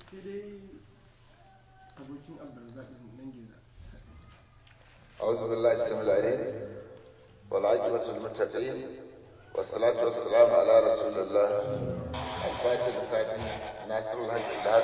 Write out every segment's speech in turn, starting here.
sai dai abokin abdulrazak nan geza أعوذ بالله السميع العليم والعاقبة للمتقين والصلاة والسلام على رسول الله الفاتح الفاتح ناصر الحق بالحق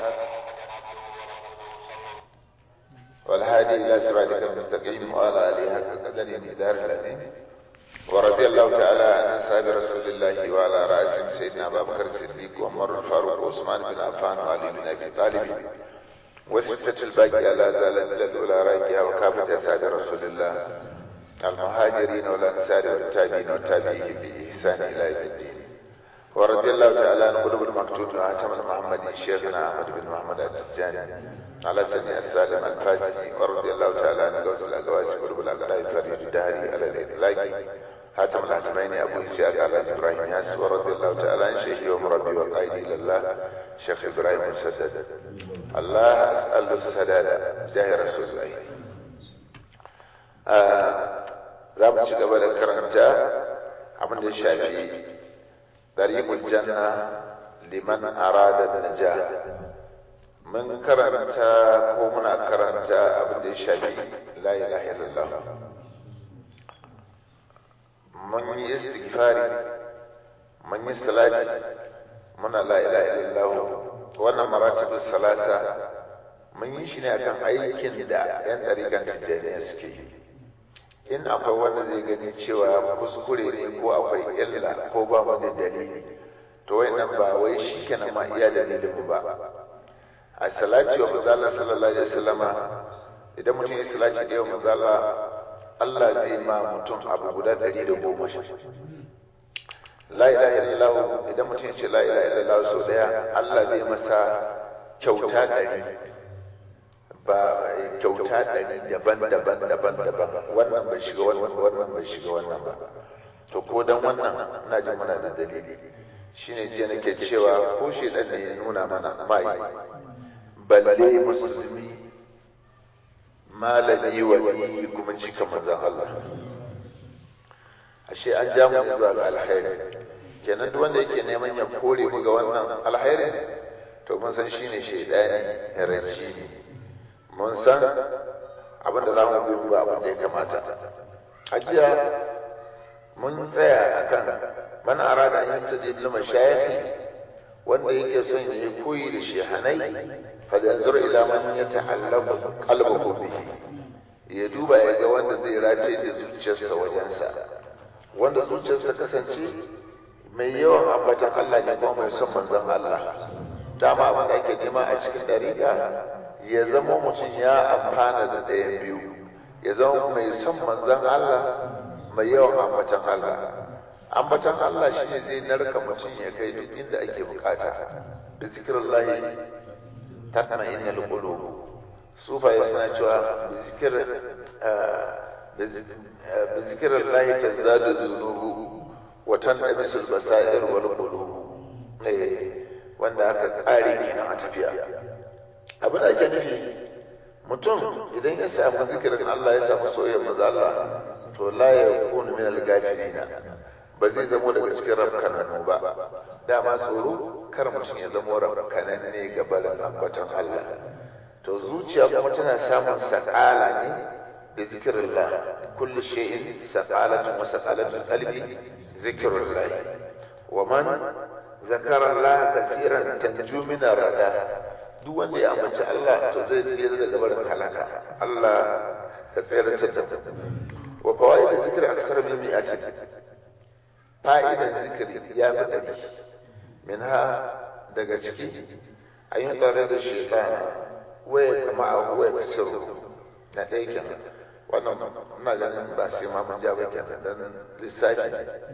والهادي إلى صراطك المستقيم وعلى آله حق قدره مقدار العظيم ورضي الله تعالى عن أصحاب رسول الله وعلى رأسهم سيدنا أبا بكر الصديق وعمر الفاروق وعثمان بن عفان وعلي بن أبي طالب وستة الباقية لا زالت الأولى راجعة وكافة أسعاد رسول الله المهاجرين والأنصار والتابعين والتابعين بإحسان إلى يوم الدين ورضي الله تعالى عن قلوب المكتوب وعتم المحمدي شيخنا أحمد بن محمد التجاني على سني السالم الفاسي ورضي الله تعالى عن غوث الأقواس قلوب الأقراء فريد الدهري على الإطلاق حاتم الحاتمين أبو إسحاق على إبراهيم ياس ورضي الله تعالى عن شيخي ومربي وقائدي إلى الله شيخ إبراهيم السدد الله أسأل السداد جاه رسول الله za mu ci gaba da karanta abin da ya shafi dariqul janna liman arada naja mun karanta ko muna karanta abin da ya shafi la ilaha illallah mun yi istighfari mun yi salati muna la ilaha illallah wannan maratibus salata mun yi shi ne akan aikin da yan dariƙan tijjaniya suke yi in akwai wanda zai gani cewa kuskure ne ko akwai illa ko ba mu da dalili to nan ba wai shi kenan ma iya dalilin mu ba a salati wa manzala sallallahu alaihi wasallama idan mutum ya salati da wa manzala Allah zai ma mutum abu guda ɗari da goma la ilaha illallah idan mutum ya ce la ilaha illallah sau daya Allah zai masa kyauta ɗari ba kyauta ɗari daban-daban daban-daban wannan bai shiga wannan wannan bai shiga wannan ba to ko dan wannan na ji muna da dalili shine jiya nake cewa ko shi dan ne ya nuna mana mai balle musulmi malami wali kuma cika manzon Allah ashe an ja mu zuwa ga alkhairi kenan duk wanda yake neman ya kore mu ga wannan alkhairi to mun san shine shaidani rashi ne mun san abin da za mu bi ba abin da ya kamata a jiya mun tsaya akan man arada an yanta da ibnu mashayikh wanda yake son ya yi koyi da shehanai fa da yanzur ila man yata'allaqu qalbuhu bihi ya duba ya ga wanda zai race da zuciyarsa wajensa wanda zuciyarsa kasance mai yawan ambatan Allah ne kuma mai son manzon Allah dama abin da ake nema a cikin dariƙa ya zama mutum ya amfana da ɗayan biyu ya zama mai son manzon Allah mai yawan ambatan Allah ambatan Allah shi ne zai narka mutum ya kai duk inda ake bukata bi zikrillahi tatma'innul qulub sufaye suna cewa bi zikr bi zikrillahi tazdadu dhunubu wa tanamisul basair wal qulub wanda aka kare kenan a tafiya abin da ake nufi mutum idan ya samu zikirin Allah ya samu soyayyar maza Allah to la ya kunu min al-gafilina ba zai zamo daga cikin rafkananu ba dama tsoro kar mutum ya zamo rafkanan ne ga barin ambatan Allah to zuciya kuma tana samun sakala ne da zikirillah kullu shay'in saqalatun wa saqalatul qalbi zikrullah wa man zakara Allah kaseeran tanju min rada duk wanda ya ambaci Allah to zai tsira daga barin halaka Allah ka tsira ta ta wa fawaid zikr aksar min mi'ati fa'idan zikri ya fi dari minha daga ciki ayin tsare da shaytan waya kama a waya kasiru na ɗaya kenan wannan ina ganin ba sai ma mun ja ba kenan dan lissafi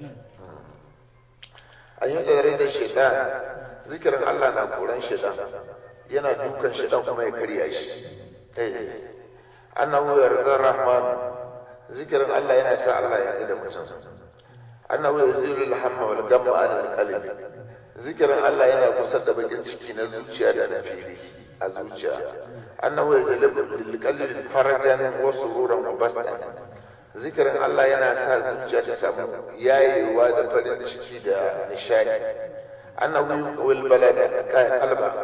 ayin tsare da shaytan zikirin Allah na koran shaytan yana dukan shi dan kuma ya karya shi eh annahu yarda rahman zikirin Allah yana sa Allah ya da mutum annahu yazilu al-hamma wal gamma an al-qalbi zikirin Allah yana kusa da bakin ciki na zuciya da na fili a zuciya annahu yazilu lil qalbi farajan wa sururan wa bastan zikirin Allah yana sa zuciya ta samu yayewa da farin ciki da nishadi annahu yuqwil balada qalba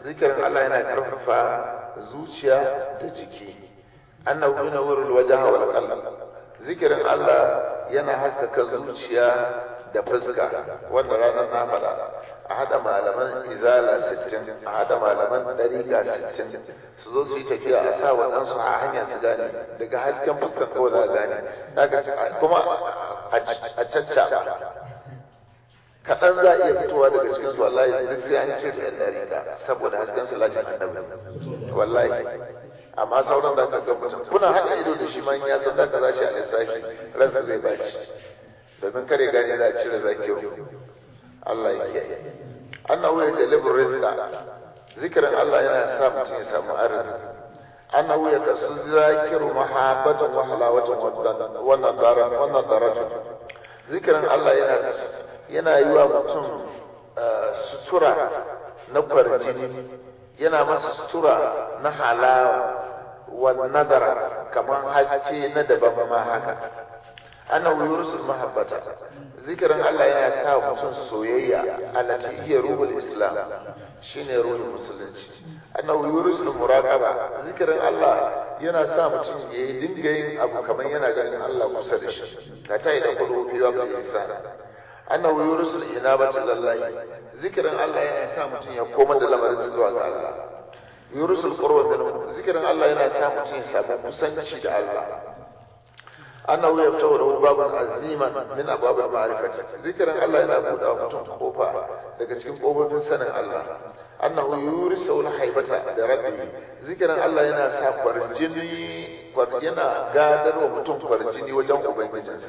zikirin Allah yana karfafa zuciya da jiki annahu yunawwirul wajha wal qalb zikirin Allah yana haskaka zuciya da fuska wanda ranar na faɗa a haɗa malaman izala sittin a haɗa malaman ɗariƙa sittin su zo su yi tafiya a sa waɗansu a hanya su gane daga hasken fuskan kawai za a gane kuma a caccaɓa kaɗan za a iya fitowa daga cikin su wallahi duk sai an ce ɗan ɗariƙa saboda hasken salatin annabi wallahi amma sauran da ka ga mutum kuna haɗa ido da shi man ya san da ka za shi a lissafi ransa zai baci domin kare gane za a cire zakiyo Allah ya kiyaye annahu ya jalibu rizqa zikirin Allah yana sa mutum ya samu arziki annahu ya kasu zakiru mahabbatan wa halawatan wa nadara wa nadaratu zikirin Allah yana yana yi wa mutum sutura na kwarjini yana masa sutura na halawa wa nadara kamar haske na daban ma haka annahu yursul mahabbata zikirin Allah yana sa mutum soyayya allati hiya ruhul islam shine ruhul musulunci annahu yursul muraqaba zikirin Allah yana sa mutum ya dinga yin abu kamar yana ganin Allah kusa da shi ka tayi da kudu fi wa ihsan annahu yursul inabati lillahi zikirin Allah yana sa mutum ya koma da lamarin zuwa ga Allah yursul qurba minhu zikirin Allah yana sa mutum ya samu kusanci da Allah annahu yaftahu lahu babun aziman min abwab al-ma'rifati zikirin Allah yana buɗa wa mutum kofa daga cikin kofofin sanin Allah annahu yurisu al-haibata da rabbi zikirin Allah yana sa kwarjini yana gadar wa mutum kwarjini wajen ubangijinsa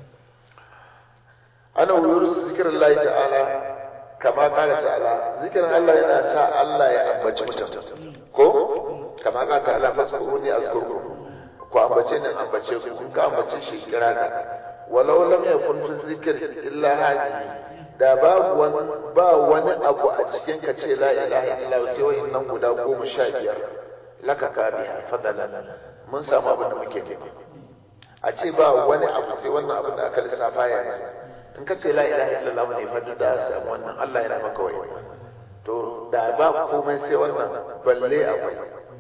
annahu yurisu zikirin Allah ta'ala kama kala ta'ala zikirin Allah yana sa Allah ya ambaci mutum ko kama kala ta'ala faskuruni azkurkum ku ambace ni ambace ku kun ka ambace shi kira ka walau lam yakun fi zikr illa hadi da babu wani ba wani abu a cikin ka ce la ilaha illallah sai wayannan guda goma sha biyar laka ka biya fadalan mun samu abin da muke nema a ce ba wani abu sai wannan abin da aka lissafa yanzu in ka ce la ilaha illallah ne fa da samu wannan Allah yana maka wai to da ba komai sai wannan balle akwai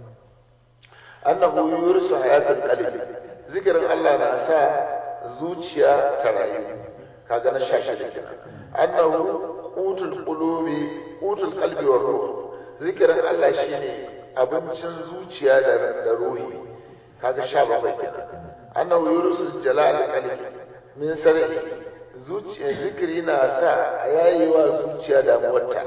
annahu yurisu hayatul qalbi zikirin Allah na sa zuciya ta rayu kaga na shashi da kina annahu utul qulubi utul qalbi wa ruh zikirin Allah shine abincin zuciya da da ruhi kaga sha bakwai kenan annahu yurisu jalal qalbi min sar'i zuciya zikiri na sa yayiwa zuciya damuwarta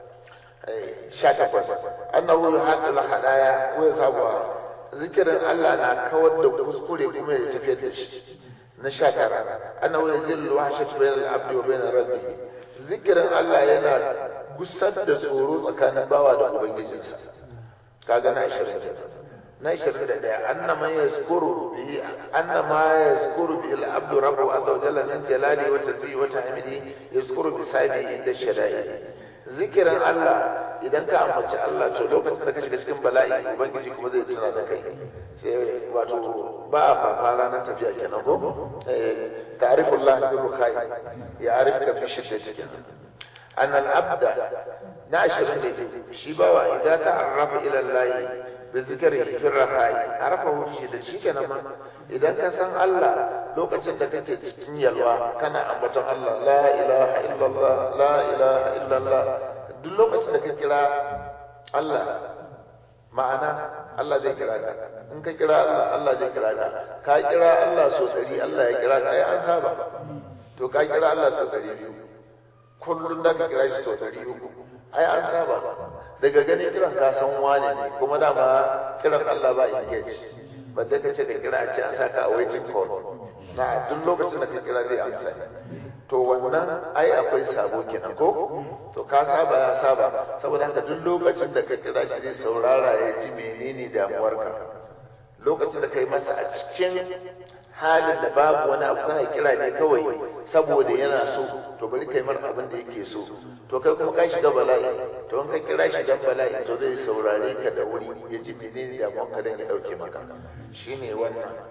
sha takwas annahu yuhaddul hadaya wa yasabuha zikirin Allah na kawar da kuskure kuma ya tafiyar da shi na sha tara annahu yazillu wahshat bainal abdi wa bainar rabbi zikirin Allah yana gusar da tsoro tsakanin bawa da ubangijinsa kaga na 20 na 21 anna man yazkuru bi anna ma yazkuru bi al-abdu rabbu azza wa jalla min jalali wa tasbihi wa tahmidi yazkuru bi sahibi inda shada'i zikirin Allah idan ka ambaci Allah to lokacin da ka shiga cikin bala'i ubangiji kuma zai tuna da kai sai wato ba a fafa ranar tafiya kenan ko ta'rifullah bi rukai ya arifka fi shiddati kenan an al-abda na ashirin da shi bawa idan ta arrafa ila Allah bi zikri fi rakai arafa shi da shi kenan ma idan ka san Allah lokacin da kake cikin yalwa kana ambaton Allah la ilaha illallah la ilaha illallah duk lokacin da ka kira Allah ma'ana Allah zai kira ka in ka kira Allah Allah zai kira ka ka kira Allah so dari Allah ya kira ka ai an saba to ka kira Allah so dari biyu kullum da ka kira shi so dari uku ai an saba daga ganin kiran ka san wane ne kuma dama kiran Allah ba engage ba da kace ka kira a ce an saka a waiting call na duk lokacin da ka kira zai amsa to wannan ai akwai sabo kenan ko to ka saba ya saba saboda haka duk lokacin da ka kira shi zai saurara ya ji menene damuwarka lokacin da kai masa a cikin halin da babu wani abu kana kira ne kawai saboda yana so to bari kai mar abin da yake so to kai kuma ka shiga bala'i to in ka kira shi dan bala'i to zai saurare ka da wuri ya ji menene damuwarka dan ya dauke maka shine wannan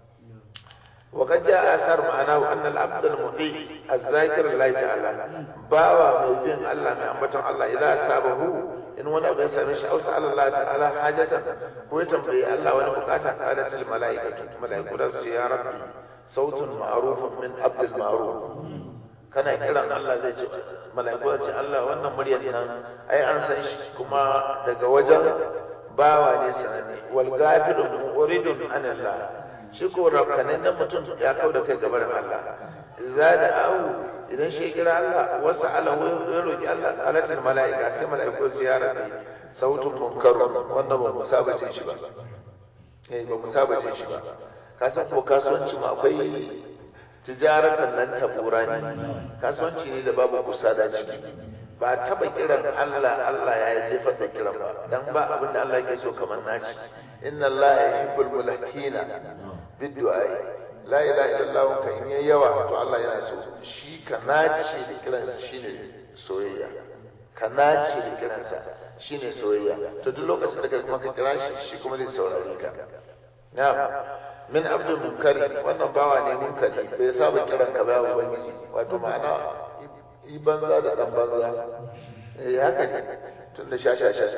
وقد جاء أثر معناه أن العبد المطيع الذاكر الله تعالى باوى ميبين الله من أنبتن الله إذا أصابه in wani abu ya same shi ausa Allah ta'ala hajatan ko ya tambayi Allah wani bukata qalatil malaikatu malaiku da su ya rabbi sautun ma'rufun min abdul ma'ruf kana kiran Allah zai ce malaiku ce Allah wannan muryar nan ai an san shi kuma daga wajen bawa ne sanani wal ghafilun muridun an Allah shi ko rakanin nan mutum ya kau da kai gaban Allah za da au idan shi kira Allah wasu ala ya roki Allah alatul mala'ika sai mala'iku su ya rabbi sautun munkarun wanda ba mu saba jin shi ba eh ba mu saba jin shi ba ka san ko kasuwanci mu akwai tijaratan nan tabura ne kasuwanci ne da babu kusa da ciki ba taba kiran Allah Allah ya jefar da kiran ba dan ba abin da Allah yake so kamar naci inna Allah yuhibbul mulahina biddu'a la ilaha illallah ka in yayi yawa to Allah yana so shi ka nace da kiransa shine soyayya ka nace da kiransa shine soyayya to duk lokacin da kai kuma ka kira shi shi kuma zai saurare ka na'am min abdul munkari wannan bawa ne munkari bai saba kiran ka ba ubangiji wato ma'ana yi banza da dan banza eh haka ne tun da shasha shasha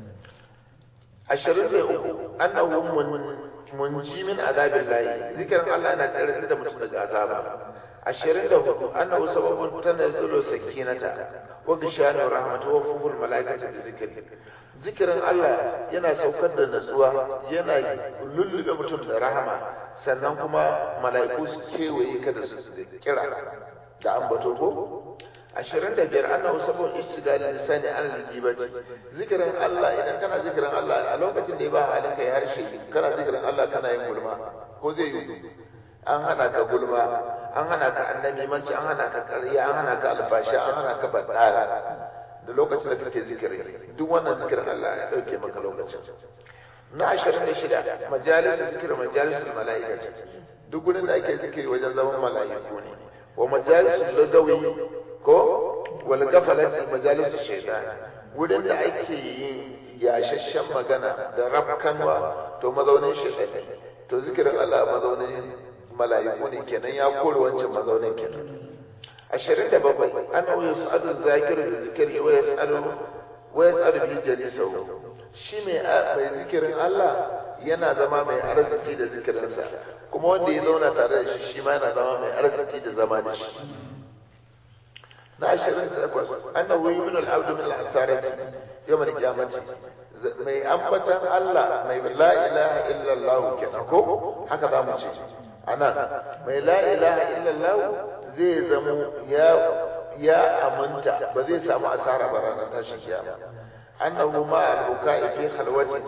ashirin da uku annahu munji min azabin layi zikirin Allah na tsare da mutum daga azaba ashirin da hudu annahu sababun tanazzalu sakinata wa gishanu rahmatu wa fuful malaikati da zikiri zikirin Allah yana saukar da natsuwa yana lullube mutum da rahama sannan kuma mala'iku su kewaye ka da su kira da ambato ko ashirin da biyar annahu sabon istigali lisani an lijibati zikirin Allah idan kana zikirin Allah a lokacin da ya ba halin kai harshe kana zikirin Allah kana yin gulma ko zai yi an hana ka gulma an hana ka annabi manci an hana ka ƙarya an hana ka albashi an hana ka badara da lokacin da kake zikiri duk wannan zikirin Allah ya dauke maka lokacin na ashirin da shida majalisar zikirin majalisar mala'ika ce duk gurin da ake zikiri wajen zaman mala'iku ne wa majalisar lagawi ko wal gafalati majalis shaytan wurin da ake yin yashashshen magana da rafkanwa to mazaunin shaytan ne to zikirin Allah mazaunin mala'iku ne kenan ya kore wancan mazaunin kenan ashirin da bakwai annahu yas'adu zakiru da zikiri wa yas'alu wa yas'alu bi jalisahu shi mai mai zikirin Allah yana zama mai arziki da zikirinsa kuma wanda ya zauna tare da shi shi ma yana zama mai arziki da zama da shi na ashirin da takwas annahu min al-abdu min al-asarati yawm al-qiyamati mai ambatan Allah mai la ilaha illa Allah kenan ko haka za mu ce anan mai la ilaha illa Allah zai zamo ya ya aminta ba zai samu asara ba ranar tashin kiyama annahu ma al-bukai fi khalwati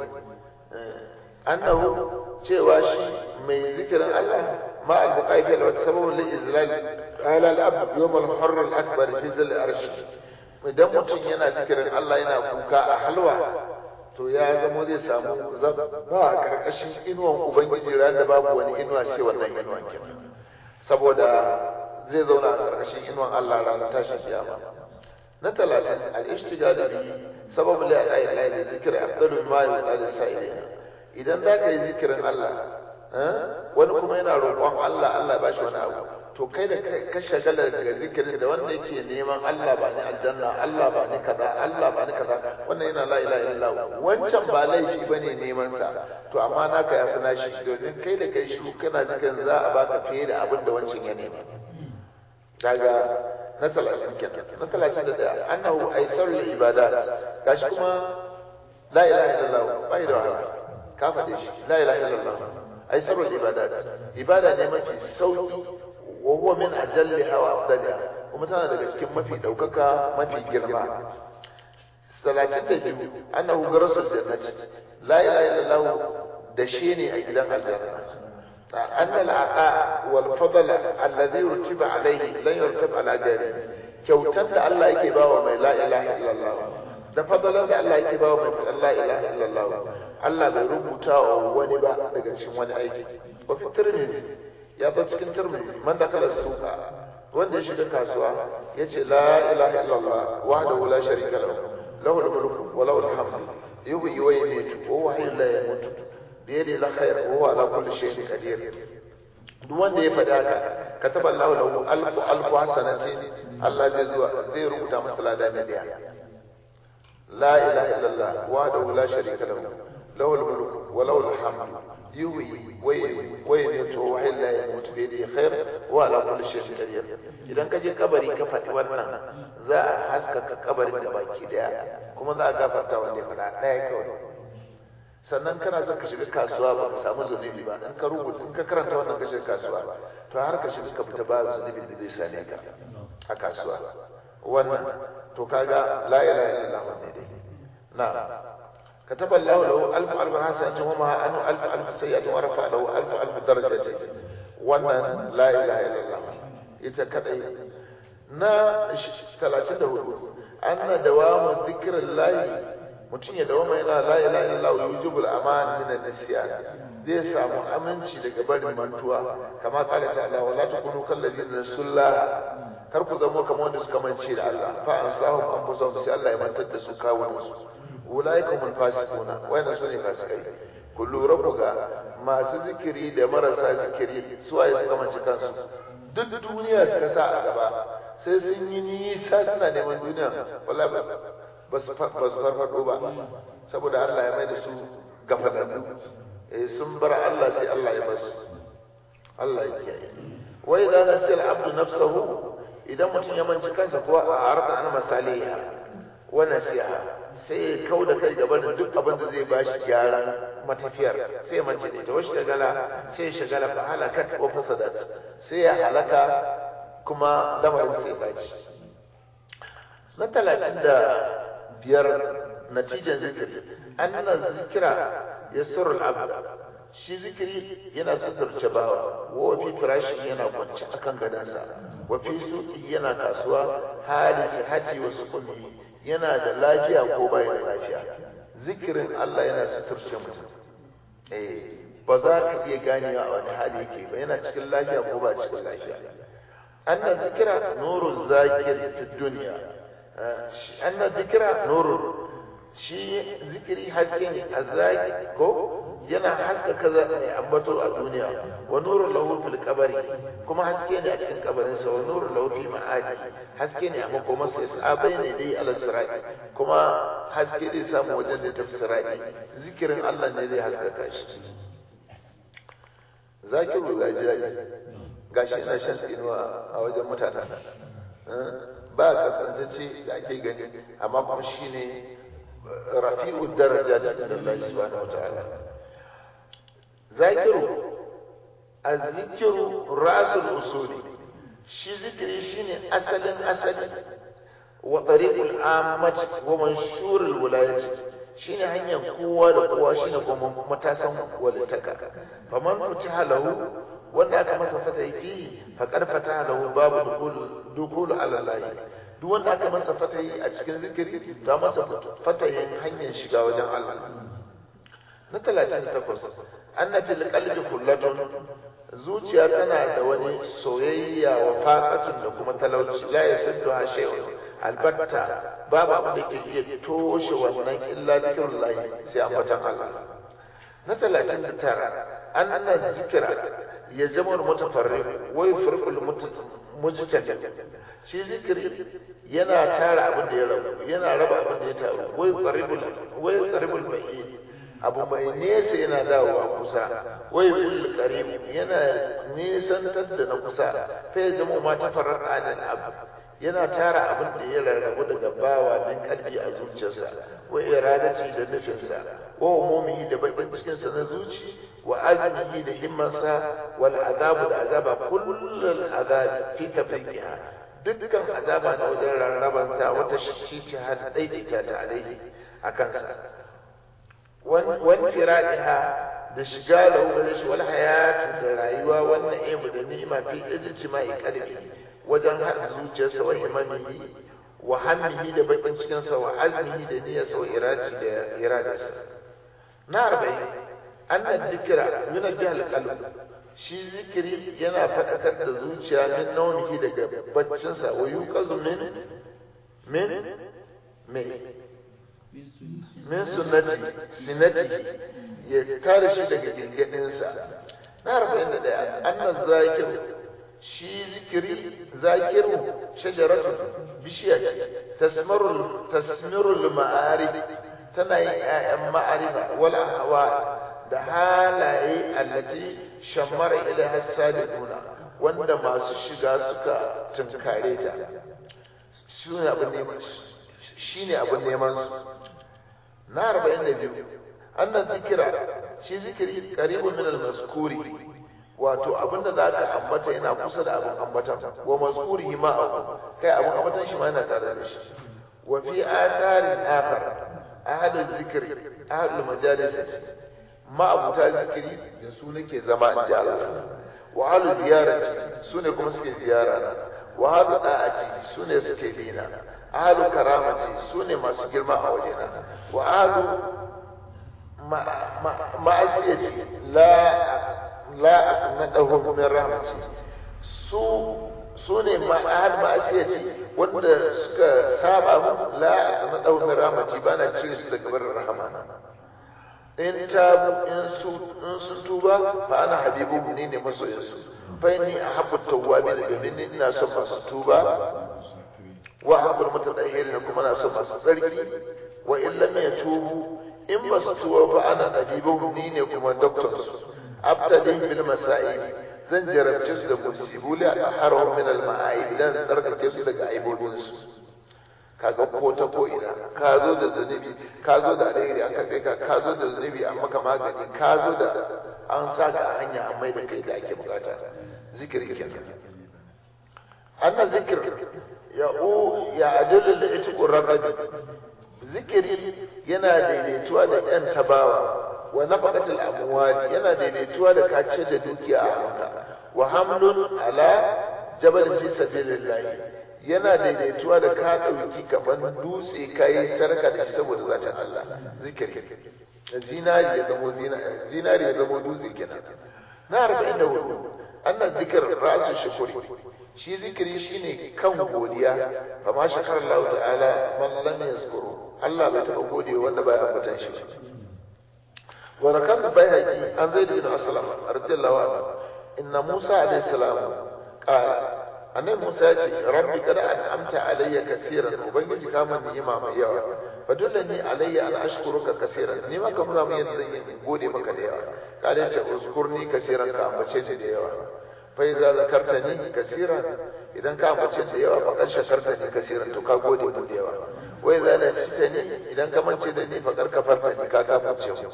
annahu cewa shi mai zikirin Allah ma al-bukai fi khalwati sababun li izlal قال الأب يوم الحر الأكبر في ظل الأرش idan mutum yana zikirin Allah yana kuka a halwa to ya zamo zai samu ba a karkashin inuwan ubangiji ran da babu wani inuwa sai wannan inuwan kenan saboda zai zauna a karkashin inuwan Allah ranar tashin kiyama na talatin al-ishtigal bi sababu la ilaha illa Allah zikr afdalu ma yuqal sa'ilina idan za ka yi zikirin Allah wani kuma yana roƙon Allah Allah ba shi wani abu to kai da ka shagala daga zikirin da wanda yake neman Allah ba ni aljanna Allah ba ni kaza Allah ba ni kaza wannan yana la ilaha illallah wancan ba laifi bane neman sa to amma naka ya fi nashi domin kai da kai shi kana zikirin za a baka fiye da abin da wancan ya nema daga na talatin kenan na talatin da daya annahu aisarul ibadat gashi kuma la ilaha illallah bai da wahala ka faɗe shi la ilaha illallah aisarul ibadat ibada ne mafi sauki wa huwa min ajalliha wa afdaliha kuma tana daga cikin mafi daukaka mafi girma salatin da biyu annahu garasul jannati la ilaha illallah da shi ne a gidan aljanna أن العطاء والفضل الذي رتب عليه لن يرتب على غيره kyautar da Allah yake bawa mai la ilaha illallah da fadalan da Allah yake bawa mai la ilaha illallah Allah bai rubuta wa wani ba daga cikin wani aiki wa fi tirmidhi ya zo cikin tirmidhi man da kala suka wanda ya shiga kasuwa yace la ilaha illallah wahdahu la sharika lahu lahu al-mulku wa lahu al-hamdu yuhyi wa yumiitu wa huwa hayyun la yamut bi yadihi al-khayr wa huwa ala kulli shay'in qadir duk wanda ya faɗa haka kataba Allahu lahu alfu alfu hasanatin Allah zai zuwa zai rubuta masa lada miliyan la ilaha illallah wahdahu la sharika lahu lahul mulku wa lahul hamdu yuhyi wa yumiitu wa yumiitu wa la yamutu bi yadihi khair wa ala kulli shay'in qadir idan ka je kabari ka faɗi wannan za a haskaka kabarin da baki daya kuma za a gafarta wanda ya faɗa ɗaya kawai sannan kana son ka shiga kasuwa ba ka samu zunubi ba in ka rubuta in ka karanta wannan ka shiga kasuwa to har ka shiga ka fita ba zunubin da zai same ka a kasuwa wannan to kaga la ilaha illallah ne dai na كتب الله له ألف ألف حسنة وما أنه ألف ألف سيئة ورفع له ألف ألف درجة wannan la ilaha illallah ita kadai na 34 anna dawamu zikrillahi mutum ya dawama yana la ilaha illallah yujibul aman min an-nisyan zai samu aminci daga barin mantuwa kama kala ta Allah wala takunu kal ladina nasullah kar ku zama kamar wanda suka mance da Allah fa ansahum anfusahum sai Allah ya mantar da su kawunan su ulaika hum fasiquna wayna sune fasikai ku lura ku ga masu zikiri da marasa zikiri su waye suka mance kansu duk duniya suka sa a gaba sai sun yi nisa suna neman duniya wallahi ba su farfado ba saboda Allah ya mai da su gafalallu eh sun bar Allah sai Allah ya basu Allah ya kiyaye wa idza nasiya al-abdu nafsahu idan mutum ya manci kansa ko a arda an masaliha wa nasiha sai ya kau da kai gaban duk abin da zai bashi gyaran matafiyar sai ya mance da ita wasu shagala sai ya shagala fa halakat wa fasadat sai ya halaka kuma lamarin sai baci na talatin da biyar natijan zikiri anna zikira yasurul abd shi zikiri yana suturce bawa wa fi firashi yana kwance akan gadansa wa fi suqi yana kasuwa hali sihati wa sukuni yana da lafiya ko bai da lafiya zikirin Allah yana suturce mutum eh ba za ka iya ganewa a wani hali yake ba yana cikin lafiya ko ba cikin lafiya anna zikira nuru zakir fi dunya anna zikira nuru shi zikiri haske ne azaki ko yana haska kaza ne ambato a duniya wa nuru lahu fil qabri kuma haske ne a cikin kabarin sa wa nuru lahu fi ma'adi haske ne a makomar sa sabai ne dai ala sirati kuma haske zai samu wajen da tafsirati zikirin Allah ne zai haskaka shi zakiru gaji gashi ina shan tsinuwa a wajen mutanen ba kasantacce da ake gani amma kuma shine rafi'u darajat inda Allah subhanahu wataala zakiru azzikiru rasul usuli shi zikiri shine asalin asali wa tariqul ammat wa manshurul wilayati shine hanyar kowa da kowa shine kuma matasan walitaka faman futiha lahu wanda aka masa fatahi faqad fataha lahu babu dukul dukul ala Allah duk wanda aka masa fatahi a cikin zikiri ta masa fatahin hanyar shiga wajen Allah na 38 anna fil qalbi kullatun zuciya tana da wani soyayya wa faqatun da kuma talauci la yasaddu ha shay'un albatta babu abin da ke iya toshe wannan illa zikrullah sai ambatan Allah na 39 anna zikra ya zama mutafarriq wa yufriqul mujtami shi zikiri yana tara abin da ya rabu yana raba abin da ya taru wai qaribul wai qaribul bayyin abu mai nesa yana dawowa kusa wai bil qarib yana nesantar da na kusa fa ya zama ma tafarraqa anil abd yana tara abin da ya rarrabu daga bawa min kalbi a zuciyarsa wa iradati da nufinsa wa umumihi da bakin cikinsa na zuci wa azmihi da himmansa wal azabu da azaba kullul azab fi tafriqiha dukkan azaba na wajen rarrabanta wata shi ce har daidaita ta alaihi akan sa wan firadiha da shiga da gare shi wal hayatu da rayuwa wannan ibu da ni'ima fi ijtima'i qalbi wajen haɗa zuciyarsa wa himamihi wa hammihi da bakin cikinsa wa azmihi da niyyarsa wa irati da iradarsa na arba'in annan zikira yana biya alƙalb shi zikiri yana faɗakar da zuciya min naunihi daga baccinsa wa yuqazu min min min min sunnati sinati ya kare shi daga gingadinsa na arba'in da ɗaya annan zakir shi zikiri zakiru shajaratun bishiya ce tasmarul tasmirul ma'arif tana yin ƴaƴan ma'arifa wal ahwa da halaye allati shammara ilaiha sadiquna wanda masu shiga suka tunkare ta shine abin neman shine abin neman su na 42 annan zikira shi zikiri qaribun min al-mazkuri wato abinda za ka ambata yana kusa da abin ambatan wa mazkurihi ma abu kai abin ambatan shi ma yana tare da shi wa fi atharin akhar ahadul zikri ahadul majalisati ma abuta zikiri da su nake zama in ji Allah wa ahlu ziyarati su ne kuma suke ziyara na wa ahlu da'ati su ne suke bina ahlu karamati su ne masu girma a wajena wa ahlu ma'asiyati la la aqnadahu min rahmati su su ne ma'ahad ma'asiyati wanda suka saba mu la aqnadahu min rahmati bana cire su daga barin rahama in tabu in su in sun tuba fa ana habibu ne ne masoyin su fa ni ahabbu tawwabin domin ni ina son masu tuba wa ahabbu mutatahhirin kuma na son masu tsarki wa in lam yatubu in ba su tuba fa ana habibu ni ne kuma doctor su abtadin bil masa'ib zan jarabce su da musibu la aharu min al ma'aib dan tsarkake su daga aibobin su kaga ko ta ko ina ka zo da zunubi ka zo da alheri akan kai ka ka zo da zunubi an maka magani ka zo da an sa ka a hanya an mai da kai da ake bukata zikiri kenan annan zikir ya u ya adalul da ita raqabi zikiri yana daidaituwa da yan tabawa wa nafaqatul amwali yana daidaituwa da kace da dukiya a hannunka wa hamlun ala jabal fi sabilillah yana daidaituwa da ka dauki kaman dutse kai sarka da shi saboda zatin Allah zikiri zinari ya zamo zinari ya zamo dutse kenan na 44 annan zikir rasu shukuri shi zikiri shine kan godiya fa ma shakara Allah ta'ala man lam yazkuru Allah bai taba gode wanda baya ambatan shi ba وركب البيهقي عن زيد بن اسلم رضي الله عنه ان موسى عليه السلام قال annabi Musa ya ce rabbi kada an amta alayya kaseeran ubangiji ka man ni'ima mai yawa fa dullani alayya an ashkuruka kaseeran ni ma ka nuna min yadda zan yi gode maka da yawa kada ce uzkurni kaseeran ka ambace ni da yawa fa idza zakartani kaseeran idan ka ambace ni da yawa fa kan shakarta ni kaseeran to ka gode mu da yawa wa idza nasitani idan ka mance da ni fa kar kafarta ni ka kafirce mu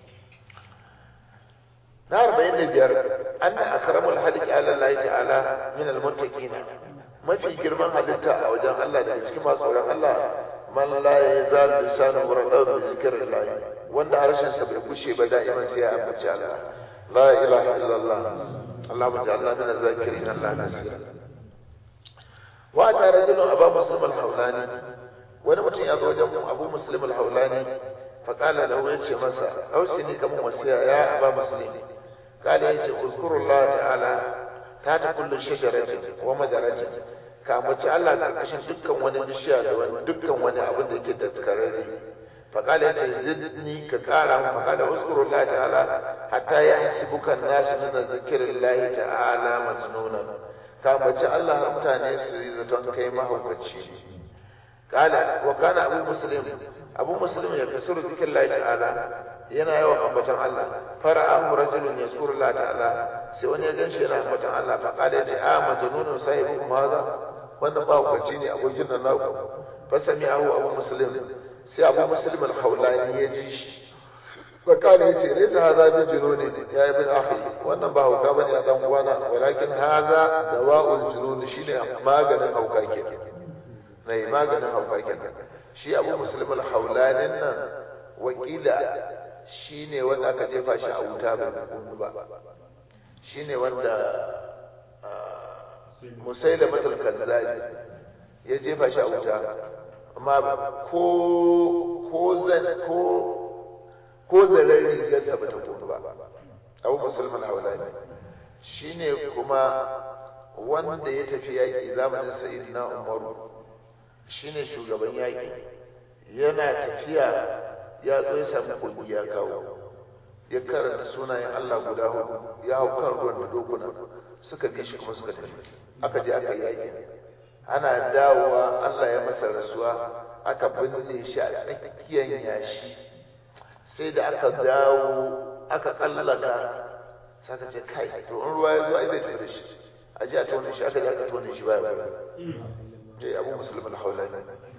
na arba'in da biyar an na akramul haliki ala Allah ta'ala min almuttaqina mafi girman halitta a wajen Allah daga cikin masu tsoron Allah man la yazal lisanu muradaw bi zikrillah wanda harshen sa bai kushe ba da'iman sai ya ambaci Allah la ilaha illallah Allahumma ja'alna min az-zakirin Allah kaseera wa ta rajulun aba muslim al-hawlani wani mutum ya zo wajen abu muslim al-hawlani فقال له يجي مسا أوسني كم وسيا يا أبا مسلم قال يجي اذكر الله تعالى تحت كل شجرة ومدرة كامت الله كركشن دكان wani bishiya da wani dukkan wani abin da yake da tsakararre فقال يجي زدني كقال فقال اذكر الله تعالى حتى يحسبك الناس من ذكر الله تعالى مجنونا كامت الله mutane su yi zaton kai mahaukaci قال وكان ابو مسلم abu muslim ya kasuru zikin Allah ta'ala yana yawan ambatan Allah fara'ahu rajulun yazkuru Allah ta'ala sai wani ya ganshi yana ambatan Allah fa qala ya ce a majnunun sahibukum hadha wannan ba hukaci ne abokin nan naku fa sami'ahu abu muslim sai abu muslim al-hawlani ya ji shi fa qala ya ce laysa hadha bi jununi ya ibn akhi wannan ba hauka bane a dan uwana walakin hadha dawa'ul junun shine maganin hauka kenan nai maganin hauka kenan shi abu musulmin haulanin nan wakila shi ne wanda aka jefa shi a wuta bai kunu ba shi ne wanda musai da matal kanzali ya jefa shi a wuta amma ko ko zan ko ko zarar rigarsa ba ta kunu ba abu musulmin haulani shi ne kuma wanda ya tafi yaƙi zamanin sa'id na umaru shine shugaban yaƙi yana tafiya ya zo ya samu kogi ya kawo ya karanta sunayen Allah guda hudu ya hau kan ruwan da dokuna suka bi shi kuma suka tafi aka je aka yaki ana dawowa Allah ya masa rasuwa aka binne shi a tsakiyar yashi sai da aka dawo aka kallaka saka ce kai to in ruwa ya zo ai zai tafi da shi a ji a tone shi aka ji aka tone shi baya baya dai abu musulmi alhaulani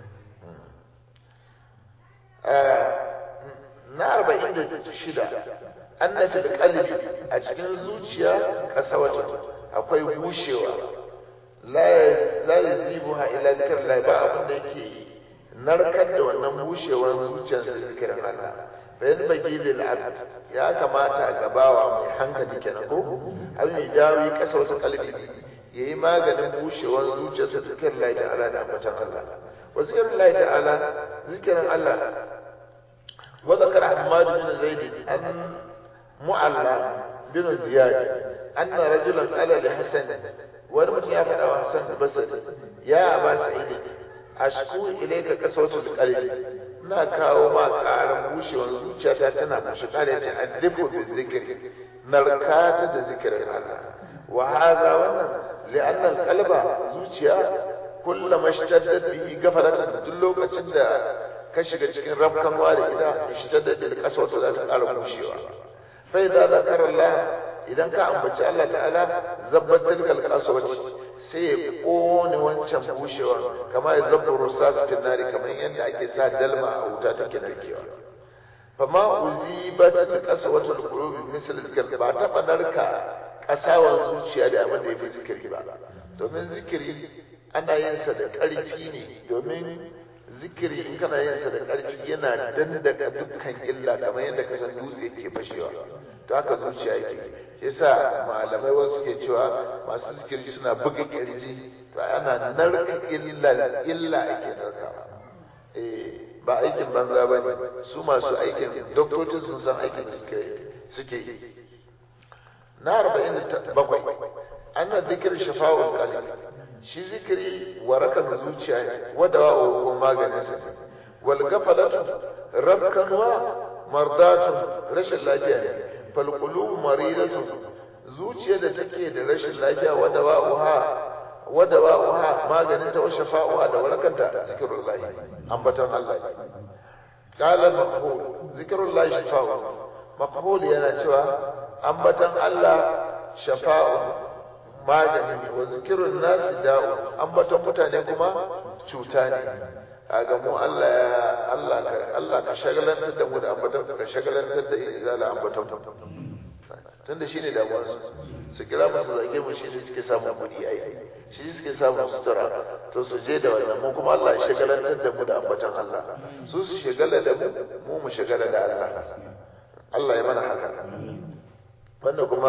na arba'in da shida an nafi da kalbi a cikin zuciya kasawata akwai bushewa la ya zibu ha ila zikir la ba abin da yake narkar da wannan bushewar zuciyarsa zikirin Allah bayan bagi lil abd ya kamata gabawa mai hankali kenan ko an yi dawi kasa wata kalbi yayi maganin bushewar zuciyarsa zikirin Allah ta'ala da ambatan Allah wa zikirin Allah ta'ala zikirin Allah وذكر حماد بن زيد أن معلى بن زياد أن رجلا قال لحسن ورمت يا فتى حسن البصري يا أبا سعيد أشكو إليك كسوة القلب na kawo ma ƙarin bushewar zuciyata tana bushe ƙara ce addibu bi zikiri narkata da zikirin Allah wa haza wannan li'anna qalba zuciya kullama ishtaddat bihi gafaratan duk lokacin da ka shiga cikin rafkanwa da ita ishtaddat bil qaswatu za ta ƙara bushewa fa idza zakara Allah idan ka ambaci Allah ta'ala zabbat tilkal qaswati sai ya kone wancan bushewa kamar ya zabba rusas fil nari kamar yadda ake sa dalma a wuta take narkewa fama uzibat qaswatu al qulubi misal zikr ba ta narka kasawan zuciya da abin da yafi zikiri ba domin zikiri ana yin sa da ƙarfi ne domin zikiri in kana yin sa da ƙarfi yana dandaka dukkan illa kamar yadda ka san dutse ke fashewa to haka zuciya yake shi yasa malamai wasu ke cewa masu zikiri suna buga kirji to ana narka illa illa ake narkawa eh ba aikin banza ba ne su masu aikin doktocin sun san aikin da suke suke yi na arba'in da bakwai ana zikir shafa'ul qalbi shi zikiri warakan zuciya ne wadawa ko maganin sa wal gafalatu rabkanwa mardatun rashin lafiya ne fal qulub maridatu zuciya da take da rashin lafiya wadawa uha wadawa uha maganin ta wa shafa'uha da warakanta zikrullah ambatan Allah qala maqhul zikrullah shafa'u maqhul yana cewa ambatan Allah shafa'u magani ne wa zikirun nasi da'u ambaton mutane kuma cuta ne kaga mu Allah ya Allah ka Allah ka shagalantar da mu da ambaton ka shagalantar da izala ambaton tunda shine damuwar su su kira mu su zage mu shine suke samun kuɗi ai shi suke samun sutura to su je da wannan mu kuma Allah ya shagalantar da mu da ambaton Allah su su shagala da mu mu mu shagala da Allah Allah ya mana haka wannan kuma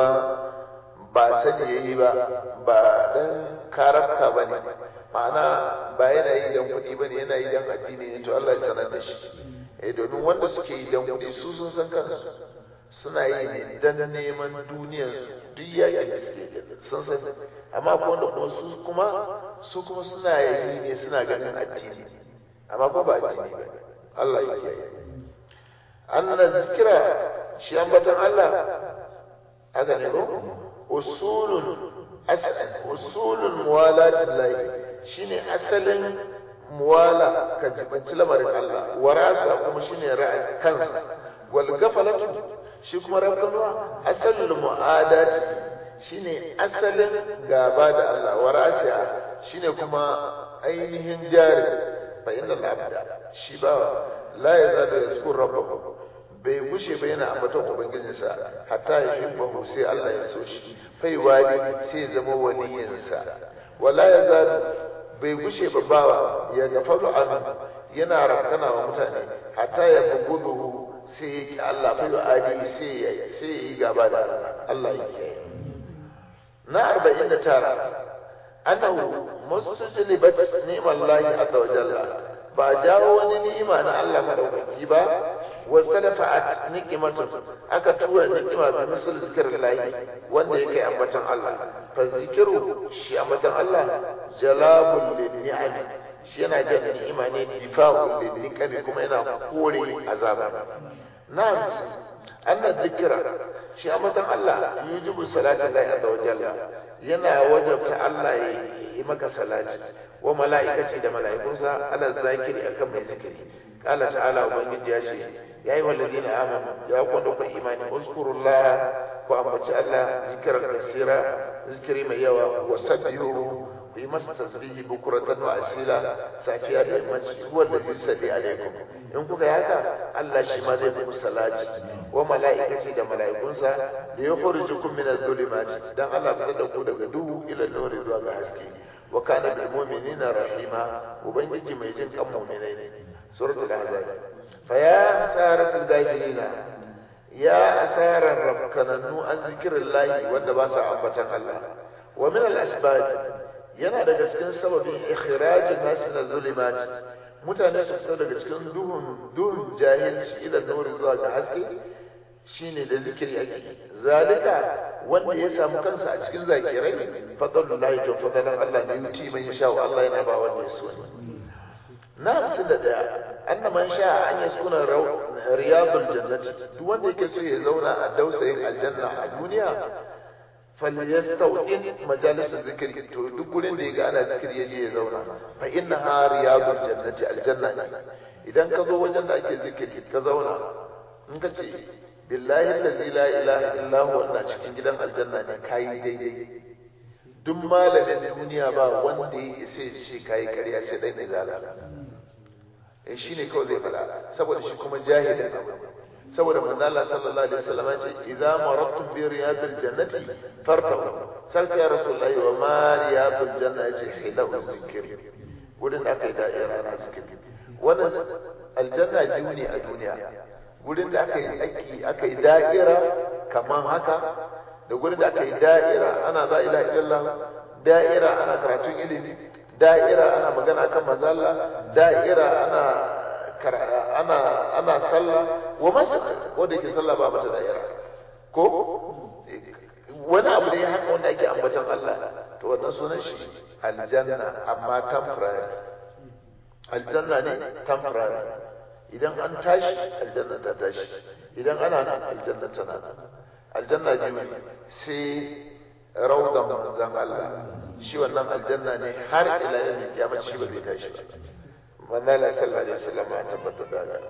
ba sani ya yi ba ba dan karafka ba ne ma'ana ba yana yi dan kuɗi ba ne yana yi dan addini ne to Allah ya sanar da shi eh domin wanda suke yi dan kuɗi su sun san kansu suna yi ne dan neman duniyar su duk yakin da suke sun san amma ko wanda kuma su kuma su kuma suna yi ne suna ganin addini amma ko ba addini ba Allah ya kiyaye anna zikira shi ambatan Allah haka ne ko usulun usulun muwalatin lahi shine asalin muwala ka jibanci lamarin Allah warasa kuma shine ra'ayin kansa wal gafalatu shi kuma rabbanwa asalul mu'adati shine asalin gaba da Allah warasa shine kuma ainihin jari fa inna al-abda shi ba la yazalu yazkur rabbahu bai gushe ba yana ambaton ubangijinsa hatta ya hibbahu sai Allah ya so shi fai wali sai zama waliyinsa wala ya zalu bai gushe ba bawa ya gafaru an yana rakana wa mutane hatta ya bugudu sai ya ki Allah fai adi sai ya sai ya yi gaba da Allah ya kiyaye na 49 annahu mustajlibat ni'mallahi azza wa jalla ba jawo wani ni'ima na Allah madaukaki ba واختلفت نقمة aka tura ni'ima bi misal zikrillahi wanda yake ambatan Allah fa zikiru shi ambatan Allah jalabul lin shi yana jan ni'ima ne difa'ul lin kuma yana kore azaba nan anna dhikra shi amatan Allah yujibu salati Allah azza wa jalla yana wajabta Allah ya yi maka salati wa mala'ikaci da mala'ikunsa ala zakiri akan mai zikiri qala ta'ala ubangiji ya ce ya yi walladina amanu ya kwanda ku imani uzkurullah ku ambaci Allah zikran kasira zikiri mai yawa wa sabbihu ku yi masa tasbihi bukuratan wa asila safiya da yammaci huwa da yusalli alaikum in kuka yi haka Allah shi ma zai muku salati wa mala'ikaci da mala'ikunsa da ya khurijukum min adh-dhulumati dan Allah fitar da ku daga duhu ila nuri zuwa ga haske wa kana bil mu'minina rahima ubangiji mai jin kan mu'minai ne suratul ahzab fa ya asaratul gafilina ya asarar rabkananu an zikrillahi wanda ba sa ambatan Allah wa min al-asbab yana daga cikin sababin ikhrajin nas min az-zulumat mutane su fita daga cikin duhun duhun jahilci ila nuri zuwa ga haske shine da zikiri ake zalika wanda ya samu kansa a cikin zakirai fadlullahi to fadlan Allah ne yuti man yasha Allah yana ba wanda ya so na hamsin da daya anna man sha an yaskuna riyadul jannati duk wanda yake so ya zauna a dausayin aljanna a duniya falyastawin majalisar zikiri to duk gurin da ya ga ana zikiri ya je ya zauna fa inna ha riyadul jannati aljanna ne idan ka zo wajen da ake zikiri ka zauna in ka ce billahi allazi la ilaha illa huwa ina cikin gidan aljanna ne kai daidai duk malamin duniya ba wanda ya isa ya ce kai ƙarya sai dai izala eh shine kawai zai fada saboda shi kuma jahilin abu saboda manzo Allah sallallahu alaihi wasallam ya ce idza maradtum bi riyadil jannati fartahu sai ya rasulullahi wa ma riyadul janna ya ce hilau zikir gudun da aka yi da'ira na zikir wannan aljanna biyu ne a duniya gurin da aka yi aiki aka yi da'ira kaman haka da gurin da aka yi da'ira ana la ilaha illallah da'ira ana karatun ilimi da'ira ana magana kan manzo Allah da'ira ana ana ana sallah wa masu wanda yake sallah ba mata da'ira ko wani abu ne haka wanda ake ambaton Allah to wannan sunan shi aljanna amma temporary aljanna ne temporary idan an tashi aljanna ta tashi idan ana nan aljanna tana nan aljanna biyu ne sai raudan manzan Allah shi wannan aljanna ne har ila yau kiyama shi ba zai tashi ba manzo Allah sallallahu alaihi wasallam ya tabbatar da haka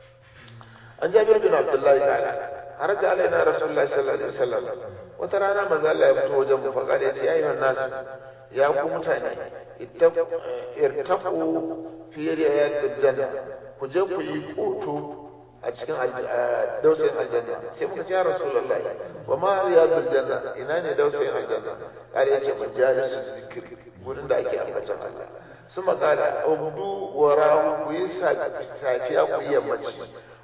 an jabir bin abdullahi ta'ala haraja alaina rasulullahi sallallahu alaihi wasallam wata rana manzo Allah ya fito wajen mu faƙa da ya ce ayyuhan nasu ya ku mutane irtaqu fi riyatil janna ku je ku yi koto a cikin dausayin aljanna sai muka ce ya rasulullahi wa ma riyadul janna ina ne dausayin aljanna kare yace majalisu zikir gurin da ake ambatan Allah sun makala ubdu wa rahu ku yi safiya ku yi yammaci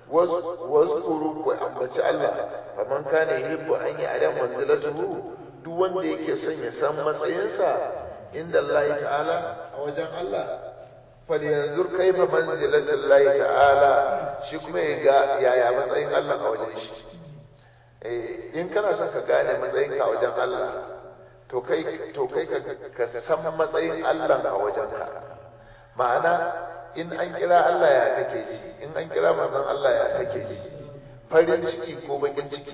wazkuru ku ambaci Allah faman kana yuhibbu an yi adam manzilatuhu duk wanda yake son ya san matsayinsa inda Allah ta'ala a wajen Allah falyanzur kaifa manzilatul lahi ta'ala shi kuma ya ga yaya matsayin Allah a wajen shi eh in kana son ka gane matsayin ka a wajen Allah to kai to kai ka san matsayin Allah a wajen ka ma'ana in an kira Allah ya kake ji in an kira manzon Allah ya kake ji farin ciki ko bakin ciki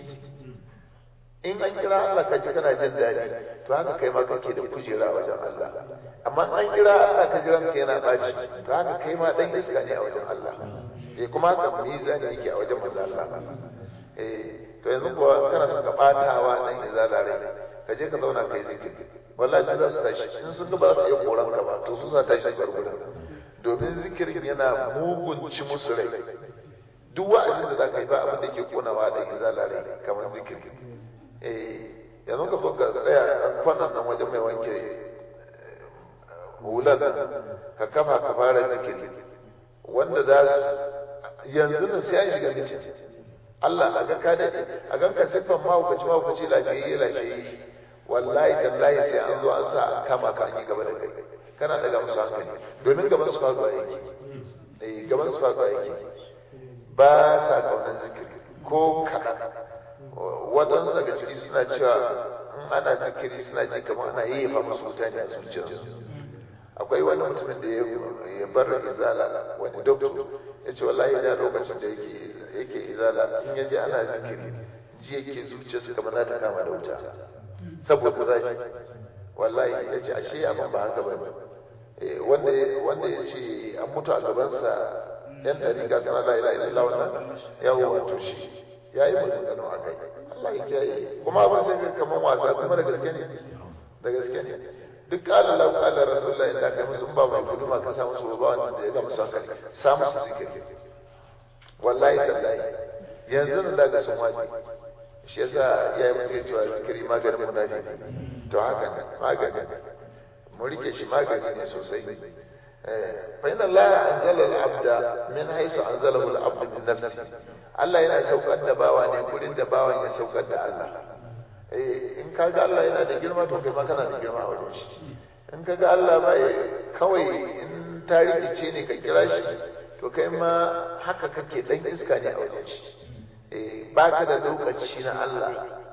in an kira Allah ka ji kana jin daɗi to haka kai ma kake da kujera wajen Allah amma an kira Allah ka ji ranka yana ɓaci to haka kai ma dan iska ne a wajen Allah eh kuma haka mizani yake a wajen manzo Allah eh to yanzu kuwa kana son ka batawa dan izala rai ka je ka zauna kai zikiri wallahi za su tashi in sun ga ba su iya koran ka ba to su sa tashi bar gurin domin zikirin yana mugunci musu rai duk wa'azin da za ka yi ba abin da ke konawa da izala rai kamar zikiri eh yanzu ka so ka tsaya a kwanan nan wajen mai wanke hular ka kafa ka fara zikiri wanda za su yanzu nan sai an shiga mitin Allah a ga ka dade a gan ka siffan mahaukaci mahaukaci lafiyayye lafiyayye wallahi tallahi sai an zo an sa an kama ka an yi gaba da kai kana daga musu hankali domin gaban su faɗuwa yake eh gaban su faɗuwa yake ba sa kaunar zikiri ko kaɗan waɗansu daga ciki suna cewa in ana zikiri suna ji kamar ana yayyafa musu wuta ne a zuciyarsu akwai wani mutumin da ya bar izala wani doktor ya ce wallahi da lokacin da yake yake izala in ya ji ana zikiri ji yake zuciyarsa kamar za ta kama da wuta saboda zafi wallahi ya ce ashe abin ba haka ba ne wanda ya ce an mutu a gabansa yan ɗari ga sana la ila ila wannan yawo wato shi ya yi maganganu a kai Allah ya kiyaye kuma abin sai ga kamar wasa kuma da gaske ne da gaske ne duk kala lau kala rasulullahi da kai musu ba mai guduma ka sa musu ba wanda ya ga musu hankali sa musu zikiri wallahi tallahi yanzu nan daga sun waje shi yasa ya yi musu cewa zikiri maganin munafiki to haka ne magani mu rike shi magani ne sosai fa inna Allah anzala al-abda min haythu anzalahu al-abd min nafsi Allah yana saukar da bawa ne gurin da bawan ya saukar da Allah eh in kaga Allah yana da girma to kai ma kana da girma a wajen shi in kaga Allah bai kawai in tarihi ne ka kira shi to kai ma haka kake dan iska ne a wajen shi eh baka da lokaci na Allah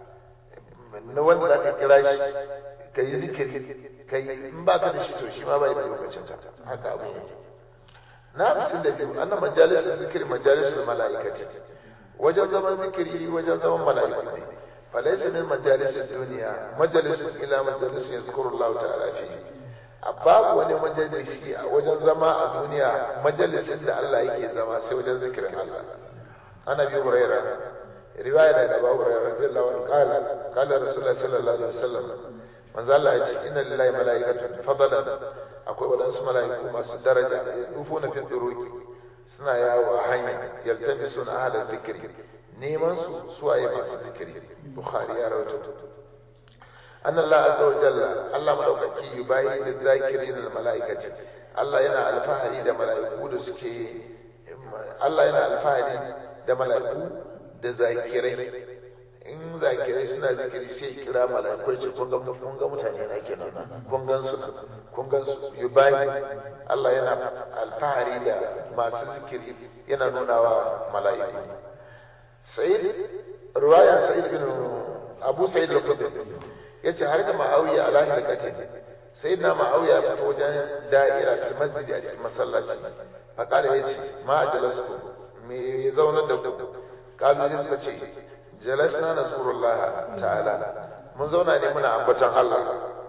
na wanda zaka kira shi ka yi zikiri ka yi in ba ka da shi to shi ma bai da lokacin ka haka abu yake na hamsin da biyu annan majalisar zikiri majalisar mala'ikati wajen zaman zikiri wajen zaman mala'iku ne falaisa min majalisar duniya majalisar ila majalisar yazkuru Allah ta'ala fi babu wani majalisi a wajen zama a duniya majalisin da Allah yake zama sai wajen zikirin Allah ana biyu hurairah riwaya daga Abu Hurairah radiyallahu anhu qala qala Rasulullah sallallahu alaihi wasallam manzo Allah ya ce inna lillahi malaikatun fadalan akwai wadansu malaiku masu daraja yufuna fi turuqi suna yawo a hanya yaltamisuna ahla dhikri neman su suwaye masu zikiri bukhari ya rawaito anna Allah azza wa jalla Allah madaukaki yubayi da zakirin al malaikati Allah yana alfahari da malaiku da suke Allah yana alfahari da malaiku da zakirai in zakirai suna zikiri sai kira mala'ikai ce kun ga kun ga mutane na kenan kun gan su kun gan su yubayi Allah yana alfahari da masu zikiri yana nuna wa mala'iku Sa'id riwaya Sa'id bin Abu Sa'id al-Khudri yace har da Muawiya ala hilkati sai na Muawiya ya fito wajen da'ira fil masjid a cikin masallaci fa kala yace ma ajalasku me zaunar da ku kalu sai suka ce jalasna nasrullah ta'ala mun zauna ne muna ambaton Allah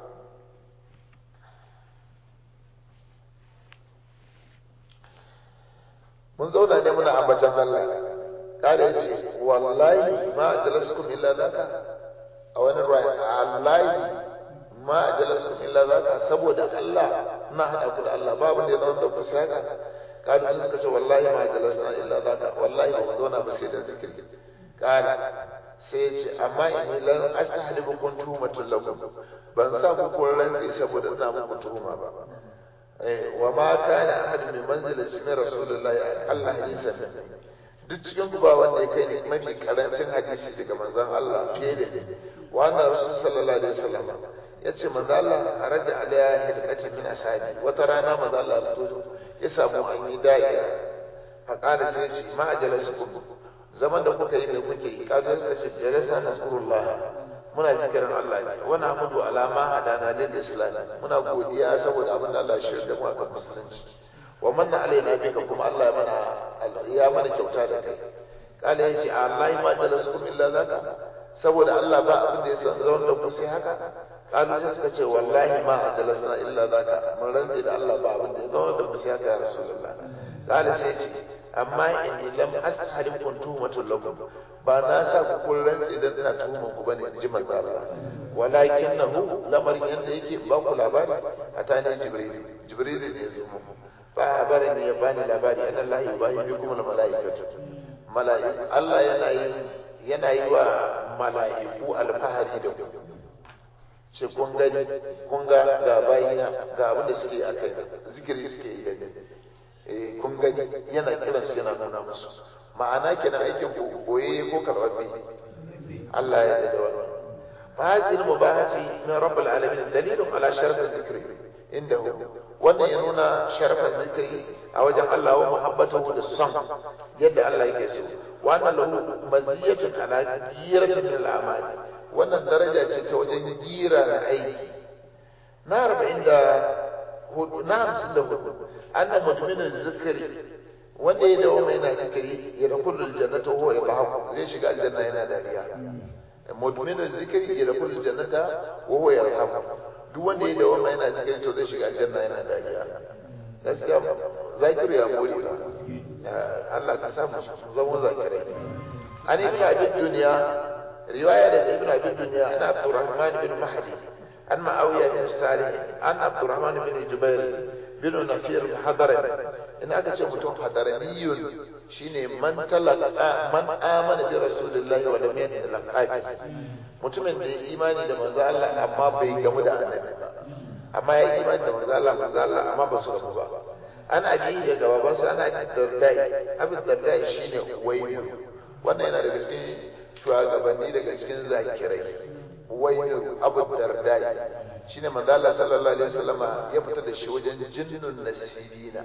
mun zauna ne muna ambaton Allah kada yace wallahi ma jalaskum illa zaka a wani ruwaya wallahi ma jalaskum illa zaka saboda Allah na hada ku da Allah babu ne zan da ku sai haka kada sun suka ce wallahi ma jalasna illa zaka wallahi ba mu zauna ba sai da zikiri kala sai ya ce amma in lan astahlibu kun tuhumatul lakum ban sa ku kun rantsi saboda ina muku tuhuma ba eh wa ma kana ahad min manzilati min rasulillahi Allah hadisan duk cikin ku ba wanda ya kai ne mafi karancin hadisi daga manzon Allah fiye da ni wannan rasul sallallahu alaihi wasallam yace manzon Allah haraja alaya hilqati min ashabi wata rana manzon Allah ya fito ya samu an yi da'ira fa qala sai ce ma ajalasukum zaman da kuka yi mai kuke yi kaga suka ce jalasa nasrullah muna zikirin Allah ne wa nahmudu ala ma hadana lil islam muna godiya saboda abin da Allah ya shirya da mu akan musulunci wa manna alaina bika kuma Allah ya mana ya mana kyauta da kai kala yace Allah ma jalasukum illa zaka saboda Allah ba abin da ya san zaun da ku sai haka kalu sai suka ce wallahi ma jalasna illa zaka mun rantsi da Allah ba abin da ya zaun da ku sai haka ya rasulullah kala sai ce amma inni lam ashhadu kun tuhumatul lakum ba na sa ku kun rantsi dan ina tuhuman ku bane in ji manzo Allah walakinahu lamarin yanda yake ba ku labari atani jibril jibril ne ya zo muku ba barin ya bani labari anna Allah yubahi bikum al malaikatu malaiku Allah yana yi yana yi wa malaiku alfahari da ku ce kun gani kun ga ga bayina ga abin da suke akai zikiri suke yi gani eh kun gani yana kiran su yana nuna musu ma'ana kenan aikin ku boye ko karbabe Allah ya yarda da wannan fa hadhihi al-mubahati min rabbil alamin dalilun ala sharaf al-dhikri indahu wannan ya nuna sharafin zikiri a wajen Allah wa muhabbatahu da son yadda Allah yake so wannan lahu maziyatun ala giratin min al-amali wannan daraja ce ta wajen gira na aiki na arba'in da hudu na hamsin da hudu anna mutumin zikiri wanda ya dawo mai na zikiri ya da kullul jannata huwa yadhaku zai shiga aljanna yana dariya mudminu zikiri ya da kullul jannata wa huwa yarhamu duk wanda ya dawo mai yana zikiri to zai shiga aljanna yana dariya gaskiya zakiru ya more ba Allah ka samu zama zakirai an ibn abi dunya riwaya da ibn abi dunya ana abdurrahman bin mahdi an ma'awiya bin salih an abdurrahman bin jubair bin nafir hadari in aka ce mutum hadaraniyun shine man talaka man amana bi rasulillahi wa lam yatalaqabi mutumin da ya imani da manzo Allah amma bai gamu da annabi ba amma ya imani da manzo Allah manzo Allah amma ba su gamu ba an abi daga babansa ana dardai abin dardai shine wayyu wannan yana daga cikin shugabanni daga cikin zakirai wayyu abu dardai shine manzo Allah sallallahu alaihi wasallama ya fita da shi wajen jinnun nasibina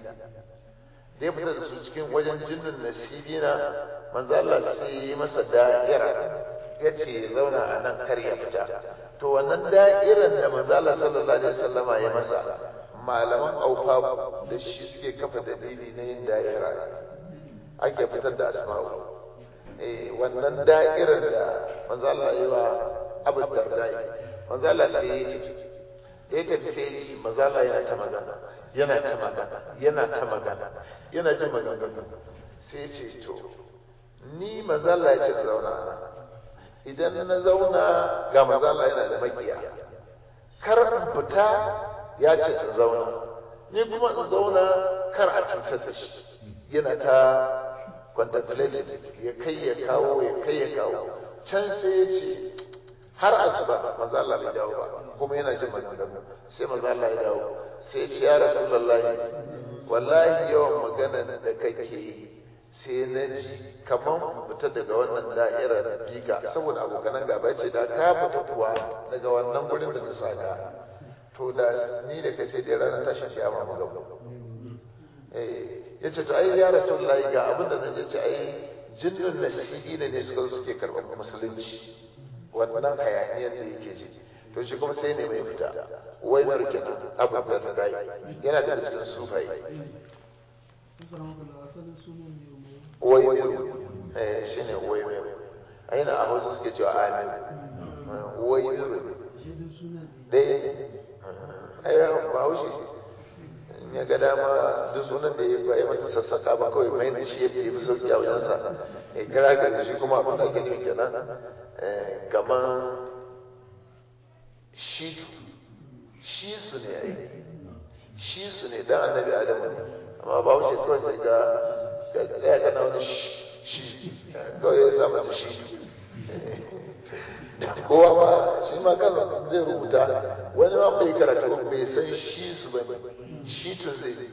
da ya fita da su cikin wajen jinnun nasibina manzo Allah sai yi masa da'ira ya ce zauna a nan kar ya fita to wannan da'iran da manzo Allah sallallahu alaihi wasallama ya masa malaman aufa da shi suke kafa dalili na yin da'ira ake fitar da asma'u eh wannan da'irar da manzo Allah ya yi wa Abu Darda manzo Allah sai ya ce ya tafi sai manzo Allah yana ta magana yana ta magana yana ta magana yana jin maganganu sai ya ce to ni manzo Allah ya ce zauna ana idan na zauna ga manzo Allah yana da makiya kar in fita ya ce in zauna ni kuma in zauna kar a cutar da shi yana ta contemplated ya kai ya kawo ya kai ya kawo can sai ya ce har asuba manzo Allah bai dawo ba kuma yana jin maganganu sai manzo Allah ya dawo sai ya ce ya rasulullahi wallahi yawan magana da kake yi sai na ji kaman fita daga wannan da'irar biga saboda abokanan gaba ce da ka fita kuwa daga wannan gurin da na saka to da ni da kai sai dai ranar tashin kiyama mu gaba eh yace to ai ya rasulullahi ga abin da naje ce ai jinnun nasibi ne ne suka suke karɓar musulunci wannan hayaniyar da yake ji to shi kuma sai ne mai fita wai markina abu da dai yana da cikin sufai wai eh shine wai aina a Hausa suke cewa amin wai dai ai ba haushi in ya ga dama duk sunan da ya yi mata sassaka ba kawai mai da shi ya fi sauki a wajensa ya kira ka da shi kuma abin da ake nufi kenan kamar shi shi su ne ai shi su ne dan annabi adamu ne amma ba wuce kawai sai ga ga tsaya kana wani shi kawai ya zama da shi kowa ma shi ma kan zai rubuta wani ma bai karatu bai san shi su ba shi tun zai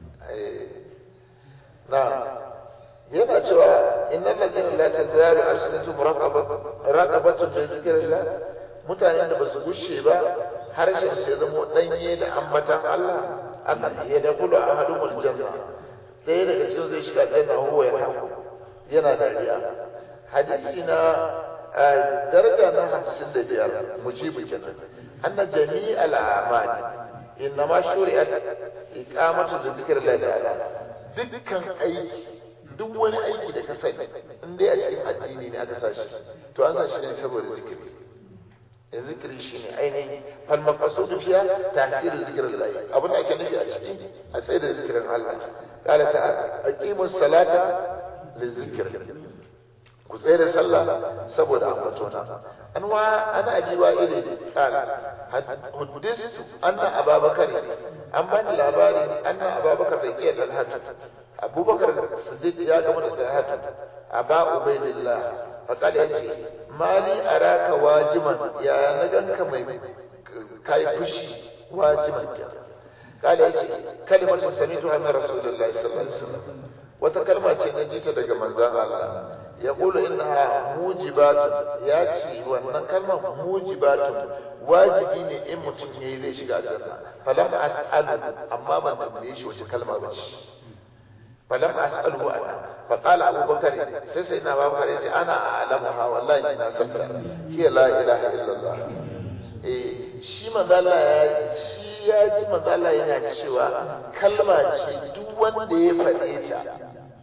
na yana cewa innal ladina la tazalu arsalatu muraqabatu bi dhikrillah mutanen da basu gushe ba harshen sai zamo danye da ambatan Allah Allah ya da kullu ahadumul janna sai daga cikin zai shiga janna huwa ya hafu yana dariya hadisi na daraja na hamsin da biyar mujibu kenan anna jami'al a'mal innama shuri'at iqamatu dhikrillah ta'ala dukkan aiki duk wani aiki da ka sani in dai a cikin addini ne aka sashi to an sashi ne saboda zikiri zikiri shine ainihin fal maqsudu fiha ta'sir zikrillah abin da ake nufi a cikin a tsaye da zikirin Allah qala ta'ala aqimus salata lizikr ku tsaye da sallah saboda ambatona an wa ana abi wa ile qala hadistu anna ababakar an bani labari anna ababakar da ke da hatu abubakar siddiq ya gama da hatu aba ubaidillah faqad yace mali araka wajiman ya na ganka mai kai fushi wajiman قال يجي كلمة سمعتها من رسول الله صلى الله عليه وسلم وتكلمة نجيت daga manzon Allah يقول إنها موجبات ياتي وأن كلمة موجبات واجبي ne in mutum yayi zai shiga aljanna falam as'alu amma ban tambaye shi wace kalma ba ce falam as'alu ana fa qala Abu Bakar sai sai na Abu Bakar yace ana a'lamuha wallahi ina san ta hiya la ilaha illallah eh shi manzo Allah ya shi ya ji manzo Allah yana cewa kalma ce duk wanda ya faɗe ta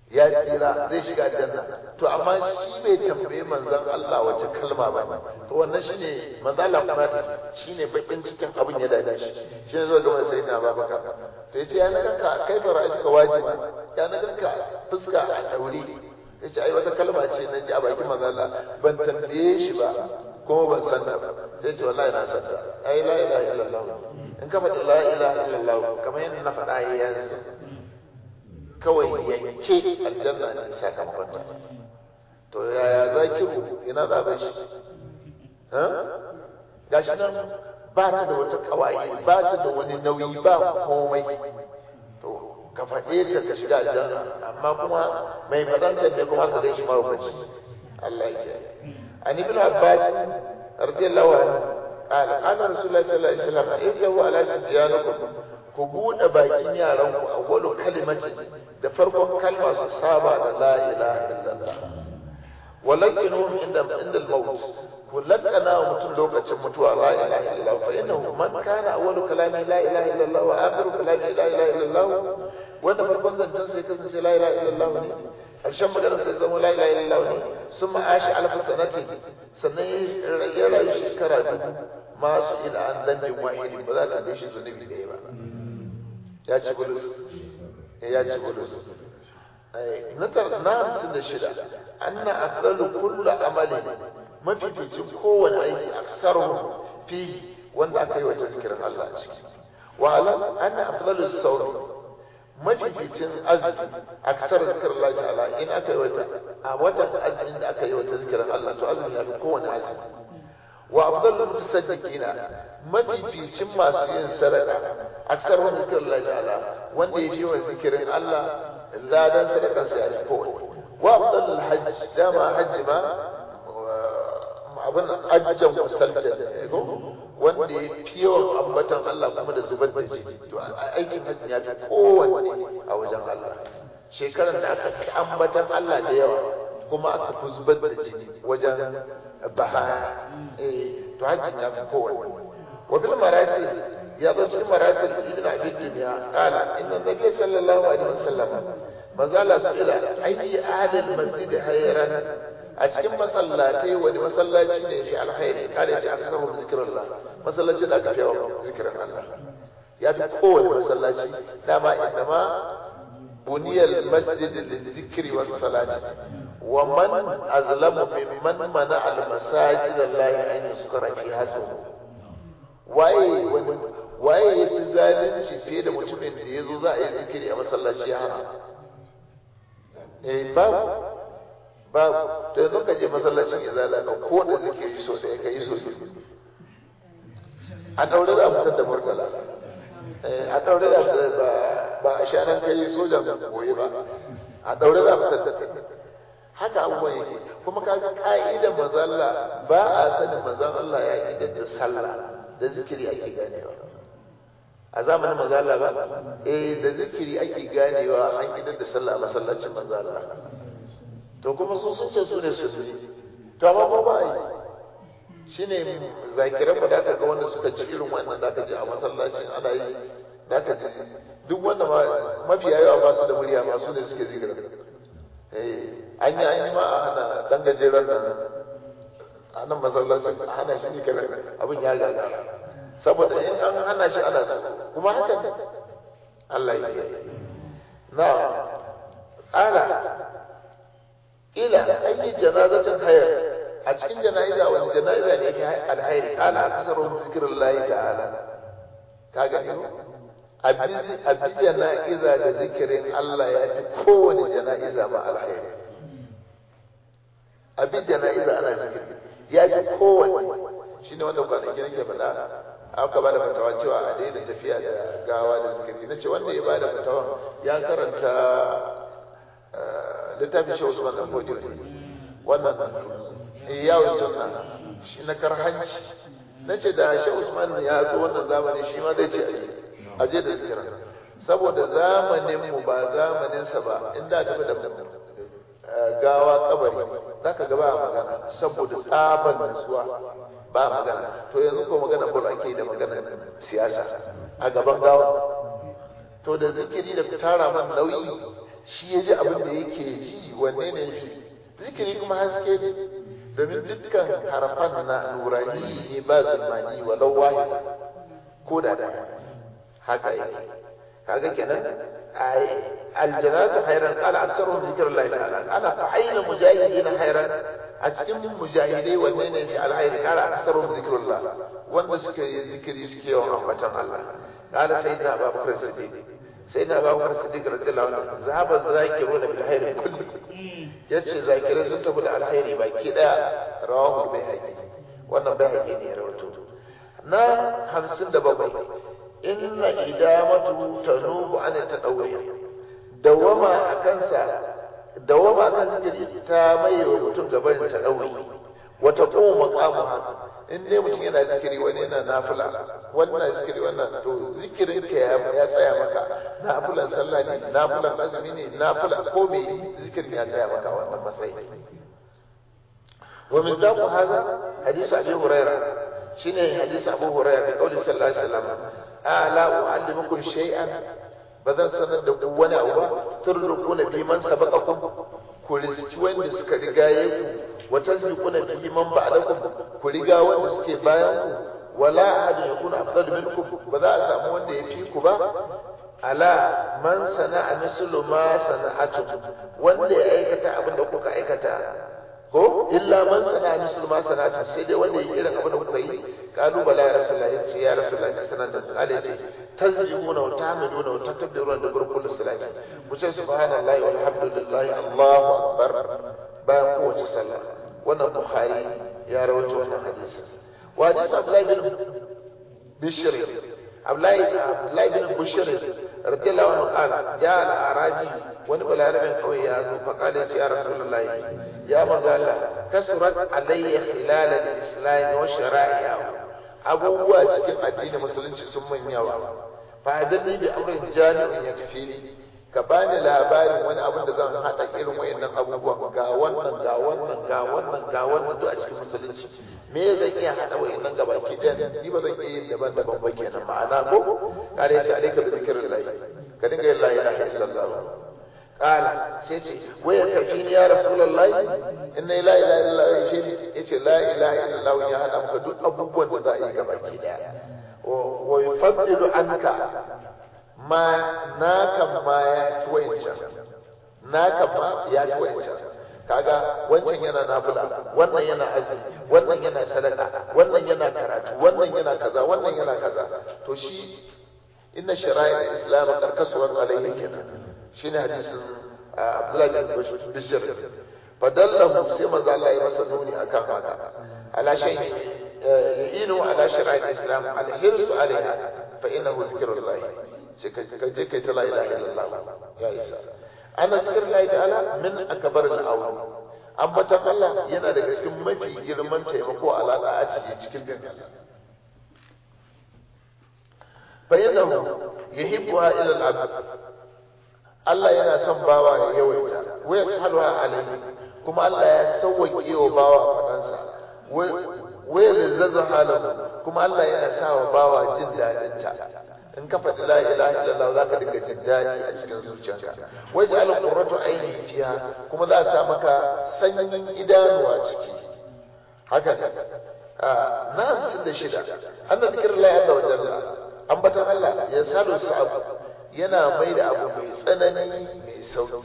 ya tsira zai shiga aljanna to amma shi bai tambaye manzon Allah wace kalma ba to wannan shine manzon Allah kuma ta shine bakin cikin abin ya dade shi shine zo ga sai na Abubakar to yace ya na ganka kai fara aji ka wajibi ya na ganka fuska a daure yace ai wata kalma ce na ji a bakin manzon Allah ban tambaye shi ba kuma ban san ta ba sai ce wallahi na san ta ai la ilaha illallah in ka faɗi la ilaha illallah kamar yadda na faɗa yanzu kawai yanke aljanna ne sakamakon ta to yaya zakiru ina za ba shi ha gashi nan ba ta da wata kawai ba ta da wani nauyi ba komai to ka faɗe ta ka shiga aljanna amma kuma mai faɗanta ne kuma ka gaishe mahaukaci Allah ya kiyaye an ibn abbas radiyallahu anhu قال قال رسول الله صلى الله عليه وسلم اذهبوا على صبيانكم ku buɗe bakin yaranku a wani kalimati da farkon kalma su saba da la ilaha illallah walakinuhum inda inda al-maut ku lakana wa mutum lokacin mutuwa la ilaha illallah fa innahu man kana awwalu kalami la ilaha illallah wa akhiru kalami la ilaha illallah wanda farkon zancen sai kasance la ilaha illallah ne ƙarshen maganar sai zama la ilaha illallah ne sun ma'ashi alfa sanati sannan ya rayu shekara dubu masu ila an zambin wahidi ba za ta gaishe zunubi da ba ya ci gudus ya ci gudus na hamsin da shida anna afdalu kullu amalin mafificin kowane aiki aksaruhu fi wanda aka yi wa tazkirin Allah a ciki wa alam anna afdalu sawmi mafificin azumi aksar zikirin Allah ta'ala in aka yi wata a watan azumin da aka yi wa tazkirin Allah to azumi ya fi kowane azumi wa afdalu mutasaddiqina mafificin masu yin sadaka aksar wani zikirin Allah ta'ala wanda ya fi yawan zikirin Allah ladan sadakan sa ya fi kowane wa afdalu hajj dama hajji ma abin ajjan musaljan ko wanda ya fi yawan ambatan Allah kuma da zubar da jini to aikin hajji ya fi kowanne a wajen Allah shekarar da aka fi ambatan Allah da yawa kuma aka fi zubar da jini wajen bahaya eh to hajji ya fi kowanne wa bil marasil ya zo cikin marasil ibn abi dunya qala inna nabiy sallallahu alaihi wasallam manzo Allah su ila ayyi adal masjid hayran a cikin masallatai wani masallaci ne fi alkhairi kada ya ce aka samu zikirin masallaci da aka fi yawan zikirin Allah ya fi kowane masallaci dama inda ma buniyal masjid lizikri was salati wa man azlamu mimman mana al masajid Allah an yuskara fi hasu waye wani waye ya fi zalunci fiye da mutumin da ya zo za a yi zikiri a masallaci ya hana eh babu babu to yanzu ka je masallacin izala ka ko da zikiri so da ka yi so a daure za a fitar da murtala a daure za ba ba a shanan kai sojan goyi ba a daure za a fitar da kai haka abubuwan yake kuma kaga ka'idan mazalla ba a sanin manzon Allah ya idan da sallah da zikiri ake ganewa a zamanin mazalla ba eh da zikiri ake ganewa an idan da sallah a masallacin mazalla to kuma su sun ce su ne su to amma ba ba yi shine zakiran mu da aka ga wanda suka ci irin wannan da aka ji a masallacin ana yi da aka ji duk wanda ma mafiya yawa ba su da murya ma su ne suke zikira eh an yi an yi ma a hana dan gajeren nan a nan masallacin a hana shi zikira abin ya gagara saboda in an hana shi ana so kuma haka ne Allah ya yi na ƙara ila ayi janazatin hayar a cikin jana'iza wani jana'iza ne yake alhairi kana akasaru zikrullahi ta'ala ka gani abi jana'iza da zikirin Allah ya fi kowane jana'iza ma alhairi abi jana'iza ana zikiri ya fi kowane shine wanda kwanaki nake faɗa aka ba da fatawa cewa a daina tafiya da gawa da zikiri na ce wanda ya ba da fatawa ya karanta littafin shi Usman dan Fodiyo ne wannan yawon sunna shi na karhanci na ce da shi Usman ya zo wannan zamani shi ma zai ce aje da zikira saboda zamanin mu ba zamanin sa ba inda tafi da gawa kabari zaka ga ba magana saboda tsaban nasuwa ba magana to yanzu ko magana bol ake da magana siyasa a gaban gawa to da zikiri da tara man nauyi shi ya ji abin da yake ji wanne ne fi zikiri kuma haske ne domin dukkan harafan na nurani ne ba zulmani walau wahida ko da da haka yake kaga kenan aljanatu khairan qala aktsaruhum zikrullahi ta'ala ana fa aina mujahidin khairan a cikin mujahidai wanne ne fi alkhairi qala aktsaruhum zikrullah wanda suke yi zikiri suke yawan ambatan Allah qala sayyidina abubakar siddiq sayyidina abubakar siddiq radiyallahu anhu zahaba zakiruna bil khairi kulli yace zakirai sun tafi da alkhairi baki daya rawahu bayhaqi wannan bayhaqi ne ya rawaito na 57 inna idamatu tanubu an tadawwi dawama akan sa dawama akan zikiri ta mai wa mutum gaban tadawwi wa taqumu maqamuha in dai mutum yana zikiri wani yana nafila wannan zikiri wannan to zikirin ka ya tsaya maka nafilan sallah ne nafilan azumi ne nafila ko me zikirin ya tsaya maka wannan matsayi wa min daku hada hadisi abi hurairah shine hadisi abu hurairah da kauli sallallahu alaihi wasallam ala uallimukum shay'an bazan sanar da ku wani abu ba turrukuna bi man sabaqakum ku rizki wanda suka rigaye ku wa tasbiquna bi man ba'dakum ku riga wanda suke bayan ku wala ahadun yakunu afdal minkum ba za a samu wanda ya fi ku ba ala man sana'a mislu ma sana'atu wanda ya aikata abin da kuka aikata ko illa man sana'a mislu ma sana'atu sai dai wanda ya irin abin da kuka yi kalu bala ya rasulullahi ya ce ya rasulullahi ka sanar da kale ce tazjimuna wa tahmiduna wa takbiruna da burkul salati ku ce subhanallahi walhamdulillahi allahu akbar bayan kowace sallah wannan bukhari ya rawaito wannan hadisi wa hadisi abdullahi bin bishr abdullahi abdullahi bin bishr radiyallahu anhu qala ja al arabi wani balarabin kawai ya zo fa qala ya rasulullahi ya manzo Allah kasurat alayya khilal al-islam wa shara'i'ahu abubuwa cikin addinin musulunci sun mun yawa fa hadanni bi amrin jami'in yakfini ka bani labarin wani abin da zan haɗa irin wayannan abubuwa ga wannan ga wannan ga wannan ga wannan duk a cikin musulunci me zan iya haɗa wayannan gaba ki ɗaya ni ba zan iya yin daban-daban ba kenan ma'ana ko kare ce alaika da zikirin lahi ka dinga yin la ilaha illallah qala sai ce waya kafi ni ya rasulullahi inna la ilaha illallah shi yace la ilaha illallah ya haɗa maka duk abubuwan da za a yi gaba ki ɗaya wa yufaddilu anka ma naka ma ya ci wancan naka ma ya ci wancan kaga wancan yana nafila wannan yana azumi wannan yana sadaka wannan yana karatu wannan yana kaza wannan yana kaza to shi inna shara'i islam karkasuwan alaihi kenan shine hadisin abdullahi bin bishr fadallahu sai manzo Allah ya masa nuni akan haka ala shay inu ala shara'i islam alhirsu alaiha fa innahu zikrullah sai ka je kai ta la ilaha illallah ya isa ana zikr Allah ta'ala min akbar al-awl ambatan Allah yana daga cikin mafi girman taimako alaka a cikin cikin bin Allah fa innahu yuhibbuha ila al-abd Allah yana son bawa ya yawaita wa yashaluha alayhi kuma Allah ya sauwaƙe wa bawa fadansa wa yalzazu halahu kuma Allah yana sa wa bawa jin dadin ta in ka faɗi la ilaha illallah za ka dinga jin daɗi a cikin zuciyarka waje al qurratu aini fiha kuma za a sa maka sanyin idanuwa ciki haka ne na hamsin da shida anna zikrullahi azza wa jalla ambatan Allah ya salu sa'ab yana mai da abu mai tsanani mai sauki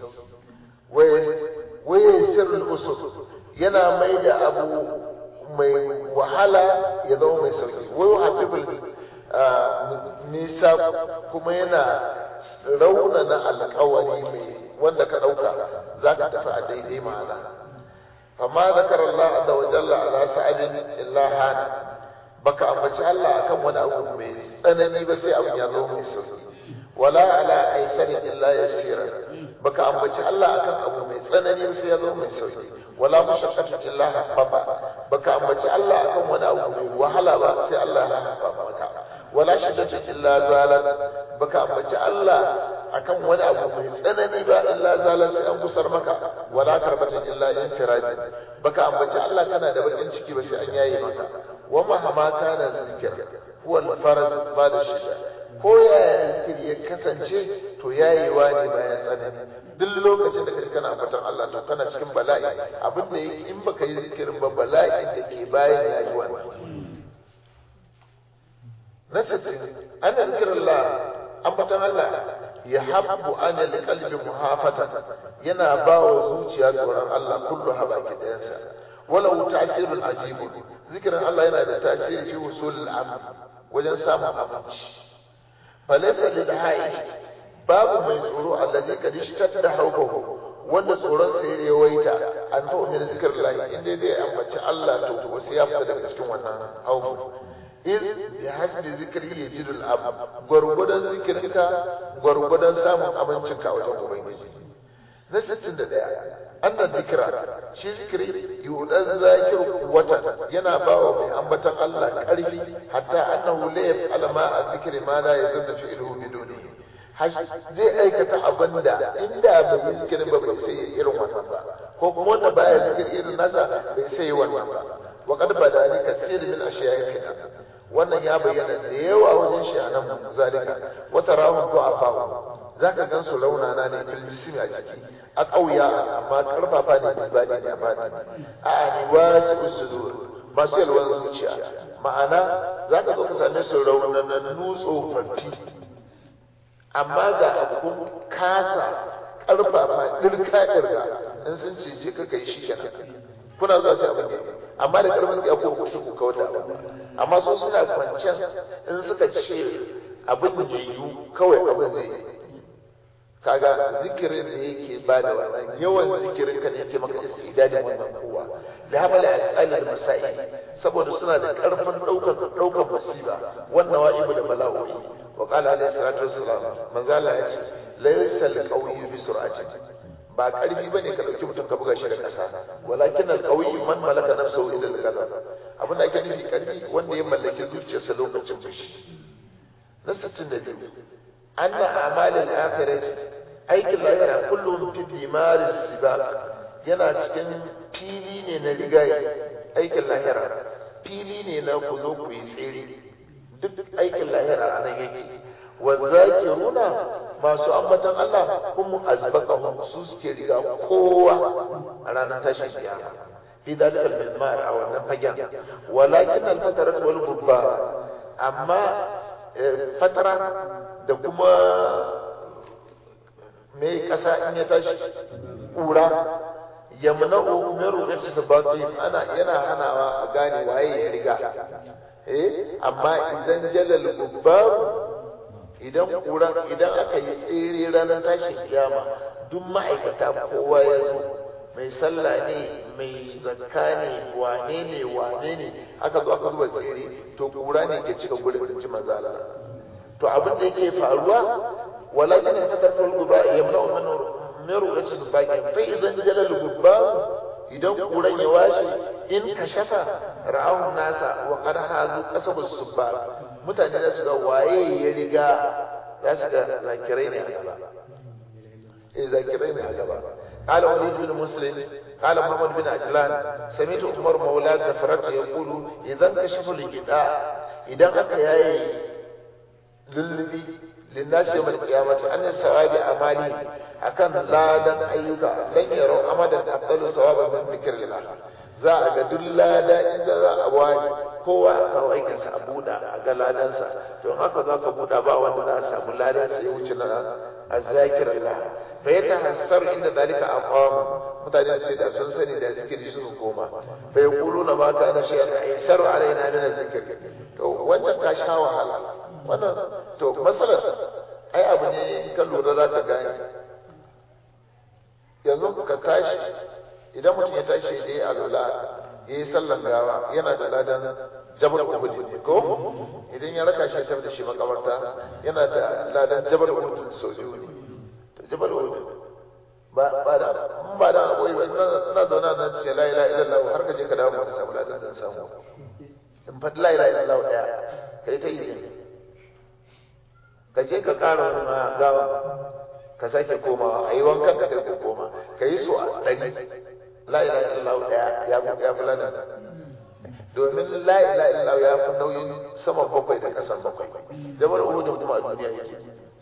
waye sirrul usul yana mai da abu mai wahala ya zama mai sauki wayo hafiful nisa kuma yana raunana alkawari mai wanda ka ɗauka za ka tafi a daidai ma'ana amma zakar Allah azza wa jalla ala sa'adin illa hana baka ambaci Allah akan wani abu mai tsanani ba sai abin ya zo mai sauki wala ala aisarin illa yasira baka ambaci Allah akan abu mai tsanani ba sai ya zo mai sauki wala mushaqqatin illa haffafa baka ambaci Allah akan wani abu mai wahala ba sai Allah ya haffafa maka wala shiddatin illa zalat baka ambaci Allah akan wani abu mai tsanani ba illa zalat sai an gusar maka wala karbatin illa infirajin baka ambaci Allah kana da bakin ciki ba sai an yaye maka wa mahama kana zikir huwa al-faraj ba da shida ko yaya zikiri ya kasance to yayewa ne bayan tsanani duk lokacin da kaji kana ambatan Allah to kana cikin bala'i abin da yake in baka yi zikirin ba bala'in da ke bayan yayi wannan na sittin ana zikirullah ambatan Allah ya habbu ana liqalbi muhafata yana ba wa zuciya tsoron Allah kullu haba kidansa walau ta'sirun ajibun zikirin Allah yana da tasiri fi usul al wajen samun abinci falaysa lil ha'i babu mai tsoro allazi kad ishtadda hawbahu wanda tsoron sa ya yawaita an fa min zikrillah inda dai ambaci Allah to wasu ya fita daga cikin wannan hawbu iz bi hasbi zikri yajidul ab gwargwadon zikirinka gwargwadon samun abincinka a wajen ubangiji na 61 annan zikira shi zikiri yudan zakir wata yana bawa mai ambatan Allah karfi hatta annahu la yaf'ala ma zikri ma la yazunna fi'luhu biduni zai aikata abin da inda bai yi zikirin ba bai sai irin wannan ba ko kuma wanda baya zikir irin nasa bai sai wannan ba wa qad badani kasir min ashiya'ina wannan ya bayyana da yawa wajen shi'anan zalika wata rahun du'afa zaka gan su raunana ne fil jismi a jiki a ƙauya amma karfafa ne da bani ne amma a ni wasu sudur masu yalwan zuciya ma'ana zaka zo ka same su raunanannu tsofaffi amma ga abun kasa karfafa dirka dirka in sun ce je ka kai shi kenan kuna zuwa sai abin da amma da karfin ya ko ku ku kawar da abin amma su suna kwanciyar in suka ce abin da yiwu kawai abin zai yi kaga zikirin da yake ba da wannan yawan zikirin ka ne yake maka istidadin wannan kowa da hamala al'alil masai saboda suna da karfin daukar daukar musiba wannan wa'ibu da bala'o'i wa qala alayhi salatu wassalam manzo Allah ya ce laysa al-qawiyyu bi sur'ati ba karfi bane ka dauki mutum ka buga shi da kasa walakin al-qawiyyu man malaka nafsahu ila al-ghadab abin da ake nufi karfi wanda ya mallaki zuciyarsa lokacin fushi na 62 anna a'mal al-akhirati aikin lahira kullum fi dimaris sibaq yana cikin fili ne na rigaye aikin lahira fili ne na ku zo ku yi tsere duk aikin lahira a nan yake wa zakiruna masu ambatan Allah kuma azbaqahum su suke riga kowa a ranar tashin kiyama fi dalika al-mizmar a wannan fagen walakin al-fatarat wal gubba amma fatara da kuma me kasa in ya tashi kura yamna'u min ru'yati sabaqi ana yana hanawa a gane waye ya riga eh amma idan jalal gubbab idan kura idan aka yi tsere ranar tashin kiyama duk ma'aikata kowa ya zo mai sallah ne mai zakka ne wane ne wane ne aka zo aka zuba tsere to kura ne ke cika gurin ji manzo Allah to abin da yake faruwa walakin fatarful guba yamna'u min min ru'yati sabaqi fa idan jalal gubbab idan kuran ya washe in kashafa ra'ahun nasa wa qad hazu qasabus subbab mutane za su ga waye ya riga za su ga zakirai ne a gaba eh zakirai ne a gaba قال وليد بن مسلم قال محمد بن عجلان سمعت عمر مولى غفرت يقول اذا انكشف الغطاء اذا aka yayi lullubi linnas yawm al-qiyamah an sawabi amali akan ladan ayyuka dan yaro amadan afdalu sawaban min dhikrillah za a ga duk lada inda za a wani kowa a kawo aikinsa a buɗa a ga ladansa to in haka za ka buɗa ba wanda za a samu ladansa ya wuce na azzakirillah fa ya tahassar inda zalika aqam mutane su da sun sani da zikiri su koma fa yaquluna ma kana shay'an aysar alaina min azzikr to wancan ta sha wahala wannan to masalan ai abu ne in ka lura za ka gane yanzu ka tashi idan mutum ya tashi da ya alula ya yi sallan gawa yana da ladan jabar uhud ne ko idan ya raka shi da shi makabarta yana da ladan jabar uhud sau biyu ne to jabar uhud ba ba da ba da aboyi ba ina zauna nan ce la ilaha illallah har ka je ka dawo ka samu ladan da samu in fa la ilaha illallah daya kai ta yi ka je ka kara wani gawa ka sake komawa a yi wankan ka kai ko koma ka yi so a ɗari la ilaha illallah daya ya ya fulana domin la ilaha illallah ya fi nauyin saman bakwai da ƙasan bakwai jabal uhud kuma a duniya yake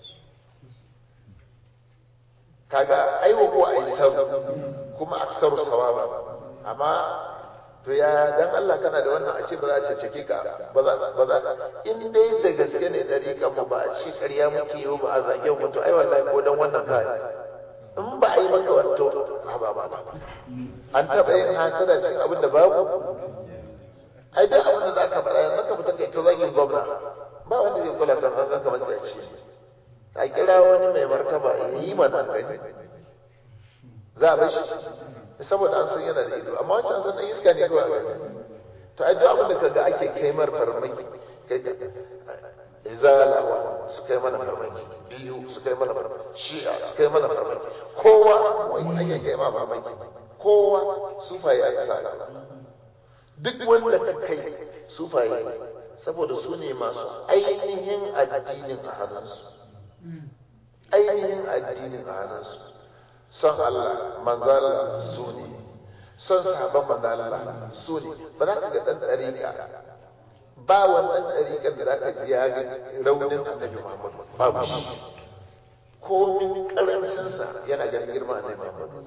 kaga aiwa ko aisaru kuma aksaru sawaba amma to ya dan Allah kana da wannan a ce ba za a cece ka ba za ba za in dai da gaske ne dari kan mu ba a ci ƙarya muke yi ba a zage mu to ai wallahi ko dan wannan kai in ba a yi maka wato ba ba ba an taɓa yin hasada cikin abin da babu ai duk abin da za ka faɗa yanzu ka fita kai ta zagin gwamna ba wanda zai kula kan an ka matsayaci a kira wani mai martaba ya yi mana gani za a bashi saboda an san yana da ido amma wancan san dan iska ne kawai a gani to ai duk abin da kaga ake kai mar farmaki kai izalawa su kai mana farmaki biyu su kai mana farmaki shi'a su kai mana farmaki kowa wani ake kai ma farmaki kowa sufaye aka sa gaba duk wanda ka kai sufaye saboda su ne masu ainihin addinin a hannunsu ainihin addinin a hannunsu son Allah manzala su ne son sahabban manzala su ne ba za ka ga ɗan ɗariƙa ba wannan ɗariƙar da za ka ji ya ga raunin annabi Muhammad babu shi komin ƙarancinsa yana ganin girma annabi Muhammad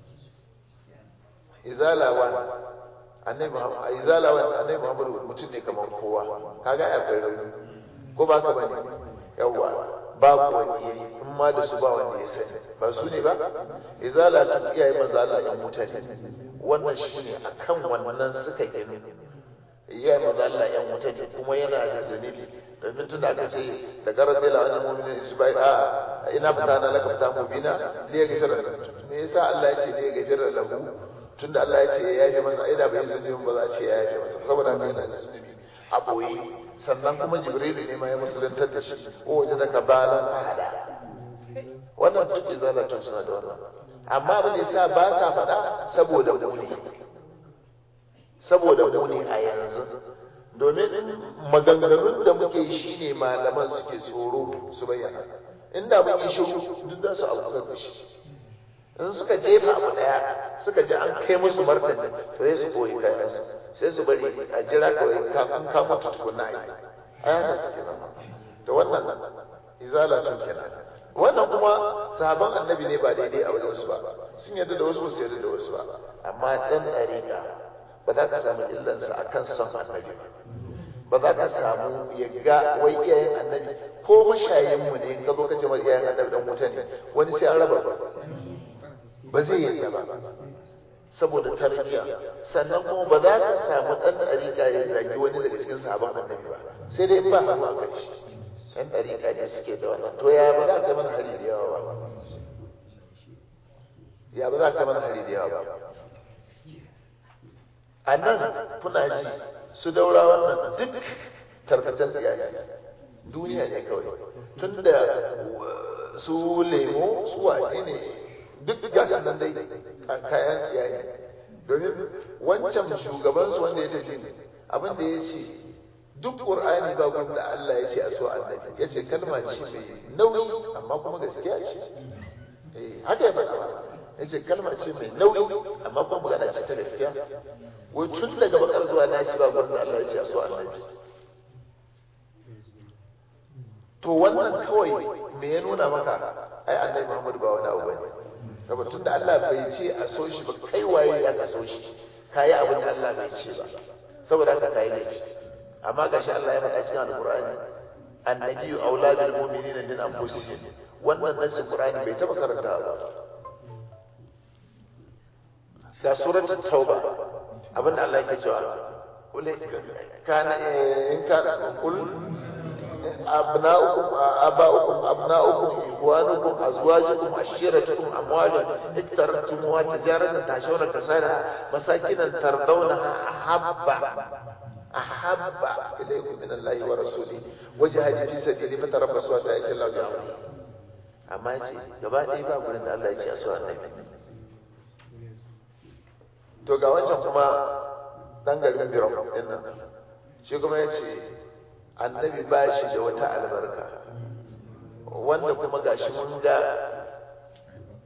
izalawa annabi Muhammad izalawa annabi Muhammad mutum ne kamar kowa kaga ya kai rauni ko ba ka bane yawa babu wani yayi in ma da su ba wanda ya sani ba su ne ba izala ta iyaye manzo Allah ya mutane wannan shine akan wannan suka gani iyaye manzo Allah ya mutane kuma yana da zanibi domin tunda aka ce da garar da lawan mu'minin su bai a ina fita na laka fita mubina ne ya gafara me yasa Allah ya ce ne ya gafara lahu tunda Allah ya ce ya yafe masa ina bai zunubi ba za a ce ya yafe masa saboda haka yana da zunubi a boye sannan kuma jibrilu ne ma ya musulantar da shi ko waje daga balan fada wannan duk izalatun suna da wannan amma abin da yasa ba sa faɗa saboda muni saboda muni a yanzu domin maganganun da muke yi shine malaman suke tsoro su bayyana inda mun yi shiru duk da su abu da shi in suka jefa abu daya suka ji an kai musu martani to sai su koyi kayan su sai su bari a jira kawai kafin ka mutu tukunna ai ai haka suke nan to wannan izalatun kenan wannan kuma sahaban annabi ne ba daidai a wajen su ba sun yarda da wasu ba su yarda da wasu ba amma dan dariƙa ba za ka samu illansa akan son annabi ba ba za ka samu ya ga wai iyayen annabi ko mashayin mu ne ka zo ka ce mai iyayen annabi dan wuta ne wani sai an raba ba ba zai yarda ba saboda tarbiyya sannan kuma ba za ka samu dan dariƙa ya zagi wani daga cikin sahaban annabi ba sai dai ba hannu a kai shi yan dariƙa ne suke da wannan to ya ba za ka mana hari da yawa ba ya ba za ka mana hari da yawa ba a nan kuna ji su daura wannan duk tarkacen tsiyaye duniya ne kawai tun da su lemo su wane ne duk gasu nan dai kayan tsiyaye domin wancan shugabansu wanda ya tafi abin da ya ce duk ƙur'ani ba gurin da Allah ya ce a so annabi ya ce kalma ce mai nauyi amma kuma gaskiya ce haka ya faɗa ya ce kalma ce mai nauyi amma kuma magana ce ta gaskiya wai tun daga bakar zuwa nashi ba gurin da Allah ya ce a so annabi to wannan kawai me ya nuna maka ai annabi Muhammad ba wani abu bane saboda tunda Allah bai ce a so shi ba kai waye ya ka so shi kayi abin da Allah bai ce ba saboda haka kayi laifi amma gashi Allah ya faɗa cikin alqur'ani annabiyyu auladul mu'minina min anfusihim wannan nasin qur'ani bai taba karanta ba ga suratul tauba abinda Allah yake cewa kana in kana kul أبناؤكم آباؤكم أبناؤكم إخوانكم أزواجكم عشيرتكم أموال اقترفتموها تجارة تعشون كسادها مساكن ترضونها أحب أحب إليكم من الله ورسوله وجهاد في سبيله فتربصوا حتى يأتي الله بأمره amma ce gaba ɗaya ba gurin da Allah ya ce a so annabi to ga wancan kuma dan garin Birom din nan shi kuma ya ce annabi ba shi da wata albarka wanda kuma gashi mun ga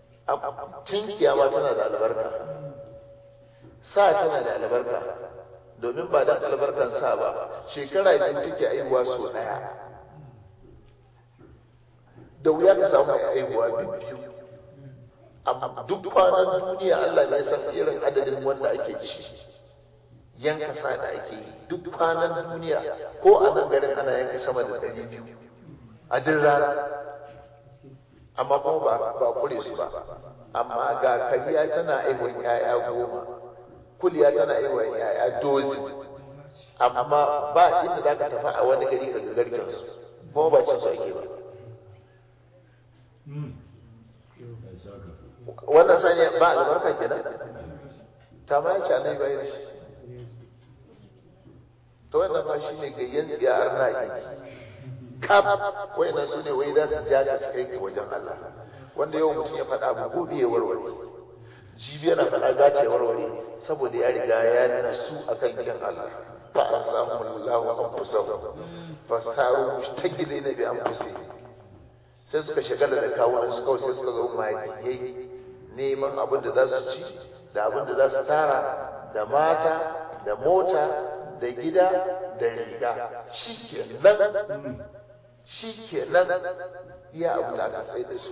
tinkiya ma tana da albarka sa tana da albarka domin ba dan albarkan sa ba shekara biyu take aihuwa so daya da wuya ka samu mai aihuwa biyu amma duk kwanan duniya Allah ne san irin adadin wanda ake ci yanka sa da ake yi duk kwanan duniya ko a nan garin ana yanka sama da ɗari biyu a duk rana amma kuma ba ba kure su ba amma ga kariya tana aiwon yaya goma kuliya tana aiwon yaya dozi amma ba inda za ka tafi a wani gari ka ga garken su kuma ba cin su ake ba wannan sanya ba albarka kenan ta ma yace annabi bai da shi to wannan ba shi ne gayyan tsiyar na yi kaf wayannan su ne wai za su ja ka su kai ka wajen Allah wanda yau mutum ya faɗa abu gobe ya warware jibi yana faɗa gace ya warware saboda ya riga ya nuna su akan gidan Allah fa an samu Allah an fusahu fa saru mushtagilina bi anfusihim sai suka shagala da kawunan su kawai sai suka zo magiyai neman abin da za su ci da abin da za su tara da mata da mota da gida da riga shi ke nan shi ke nan iya abu da aka tsaye da su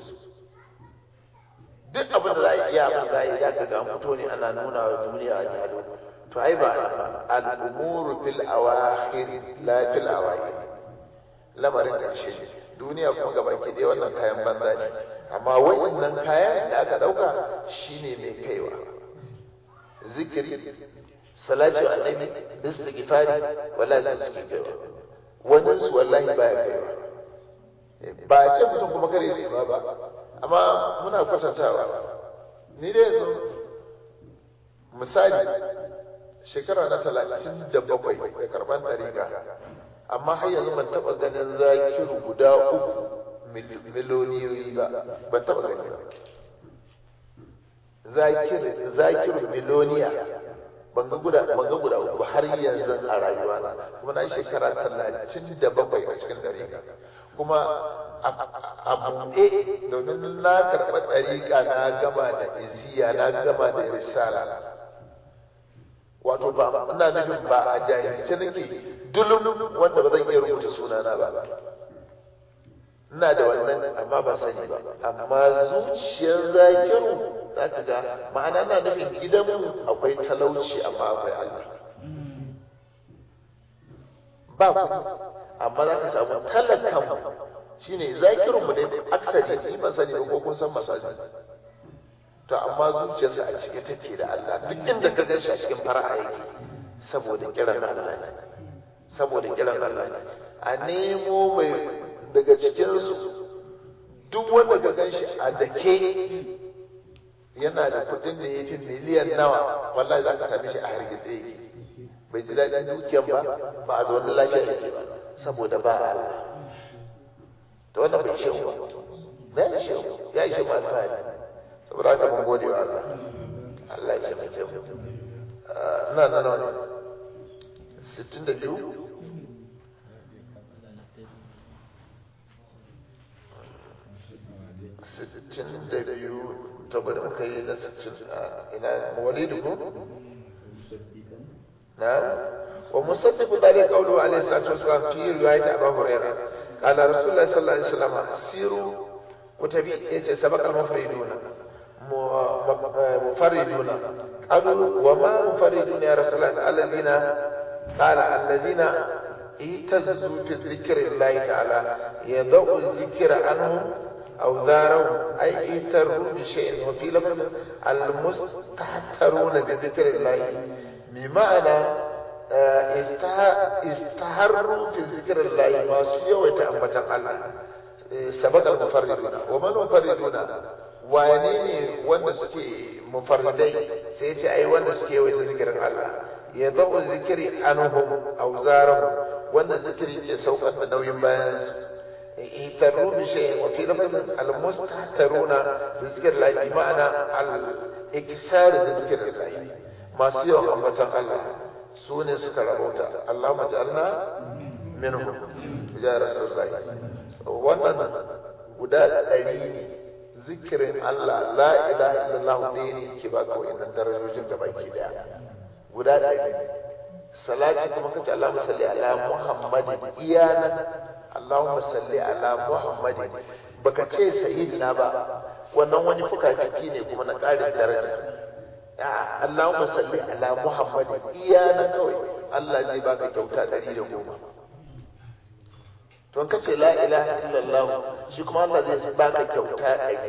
duk abin da za a iya abin da za a yi za ka ga fito ne ana nuna wa duniya a jado to ai ba al'umuru fil awakhir la fil awakhir lamarin ƙarshe ne duniya kuma gaba ke dai wannan kayan banza ne amma wa'annan kayan da aka ɗauka shine mai kaiwa zikiri salatu annabi istighfari wallahi sun suke kaiwa wannan su wallahi baya kaiwa ba a ce mutum kuma kare ne ba ba amma muna kwatantawa ni dai yanzu misali shekara na talatin da bakwai da karban ɗariƙa amma har yanzu ban taɓa ganin zakiru guda uku miloniyoyi ba ban taɓa gani ba zakiru miloniya ban ga guda ban ga guda uku har yanzu a rayuwa na kuma na yi shekara talatin da bakwai a cikin ɗariƙa kuma a buɗe domin na karɓa ɗariƙa na gama da iziya na gama da risala wato ba ina nufin ba a jahilce nake dulum wanda ba zan iya rubuta sunana ba ina da wannan amma ba sani ba amma zuciyar zakiru za ka ga ma'ana na nufin gidanmu akwai talauci amma akwai Allah ba ku amma za ka samu talakan shine zakirun mu dai aksari ni ban sani ba ko kun san masaji to amma zuciyarsa a cike take da Allah duk inda ka gan shi a cikin fara'a yake saboda kiran Allah ne saboda kiran Allah ne a nemo mai daga cikinsu duk wanda ka gan shi a dake yana da kuɗin da ya fi miliyan nawa wallahi za ka same shi a hargitse yake bai ji daɗin dukiyan ba ba a zaune lafiya yake ba saboda ba Allah to wannan bai shi ba ya shi ya shi ba alfahari saboda haka mun gode wa Allah Allah ya ce mu ina nan wani sittin da biyu sittin da biyu ta bari muka yi na sittin ina walidu ko na wa musaddiq dalika qawlu alayhi salatu wasalam fi riwayat abu hurairah qala rasulullah sallallahu alaihi wasallam siru kutabi yace sabaqal mufriduna مفردون قالوا وما مفردون يا رسول الله الذين قال الذين اهتزوا في ذكر الله تعالى يضع الذكر عنهم أوزارهم أي اهتروا بشيء وفي لفظ المستهترون بذكر الله بمعنى استهروا في ذكر الله ما سيوا وتأمة الله سبق المفردون ومن المفردون wane ne wanda suke mufarridai sai ce ai wanda suke yawaita zikirin Allah ya zau zikiri anhum auzarahum wanda zikiri ke saukar da nauyin bayan su itarru bi shay wa fi lafazin al mustahtaruna bi zikri Allah bi ma'ana al ikisar da zikirin Allah masu yawan ambatan Allah su ne suka rabauta Allahumma ja'alna minhum ya rasulullahi wannan guda ɗari ne zikirin Allah la ilaha illallah ɗaya ne ke baka wa'annan darajojin da baki daya guda ɗaya ne salati kuma kace Allahumma salli ala Muhammadin iyanan Allahumma salli ala Muhammadin baka ce sayyidina ba wannan wani fuka-fiki ne kuma na ƙarin daraja Allahumma salli ala Muhammadin iyanan kawai Allah zai baka kyauta ɗari da goma to in kace la ilaha illallah shi kuma Allah zai baka kyauta ɗari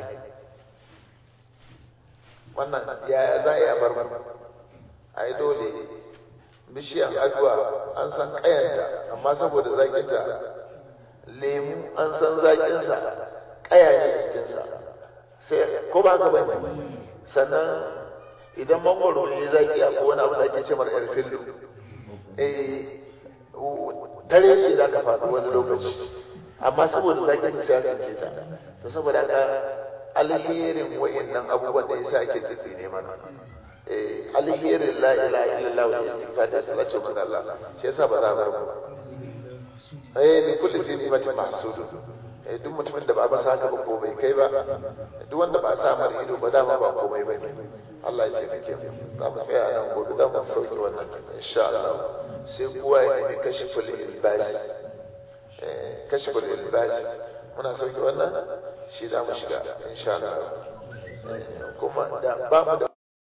wannan ya za a yi a bar ai dole bishiyar addu'a an san kayanta amma saboda zakinta lemu an san zakinsa kaya ne cikinsa sai ko ba ka bane sannan idan mangwaro ne zaki a wani abu da ake ce mar erfillu eh tare shi za ka faɗi wani lokaci amma saboda zakin ta ya ce ta to saboda haka alherin wa'annan abubuwan da yasa ake tsitsi ne mana eh alherin la ilaha illallah wa istighfar da salatu ga Allah shi yasa ba za a bar mu eh ni kullu dini mace mahsudu eh duk mutumin da ba ba sa haka ba ko bai kai ba duk wanda ba sa mar ido ba dama ba komai ba ne Allah ya taimake mu za mu tsaya nan gobe za mu sauke wannan insha Allah sai kowa ya nemi kashiful ilbas eh kashiful ilbas muna sauke wannan shi za mu shiga insha Allah kuma da ba mu da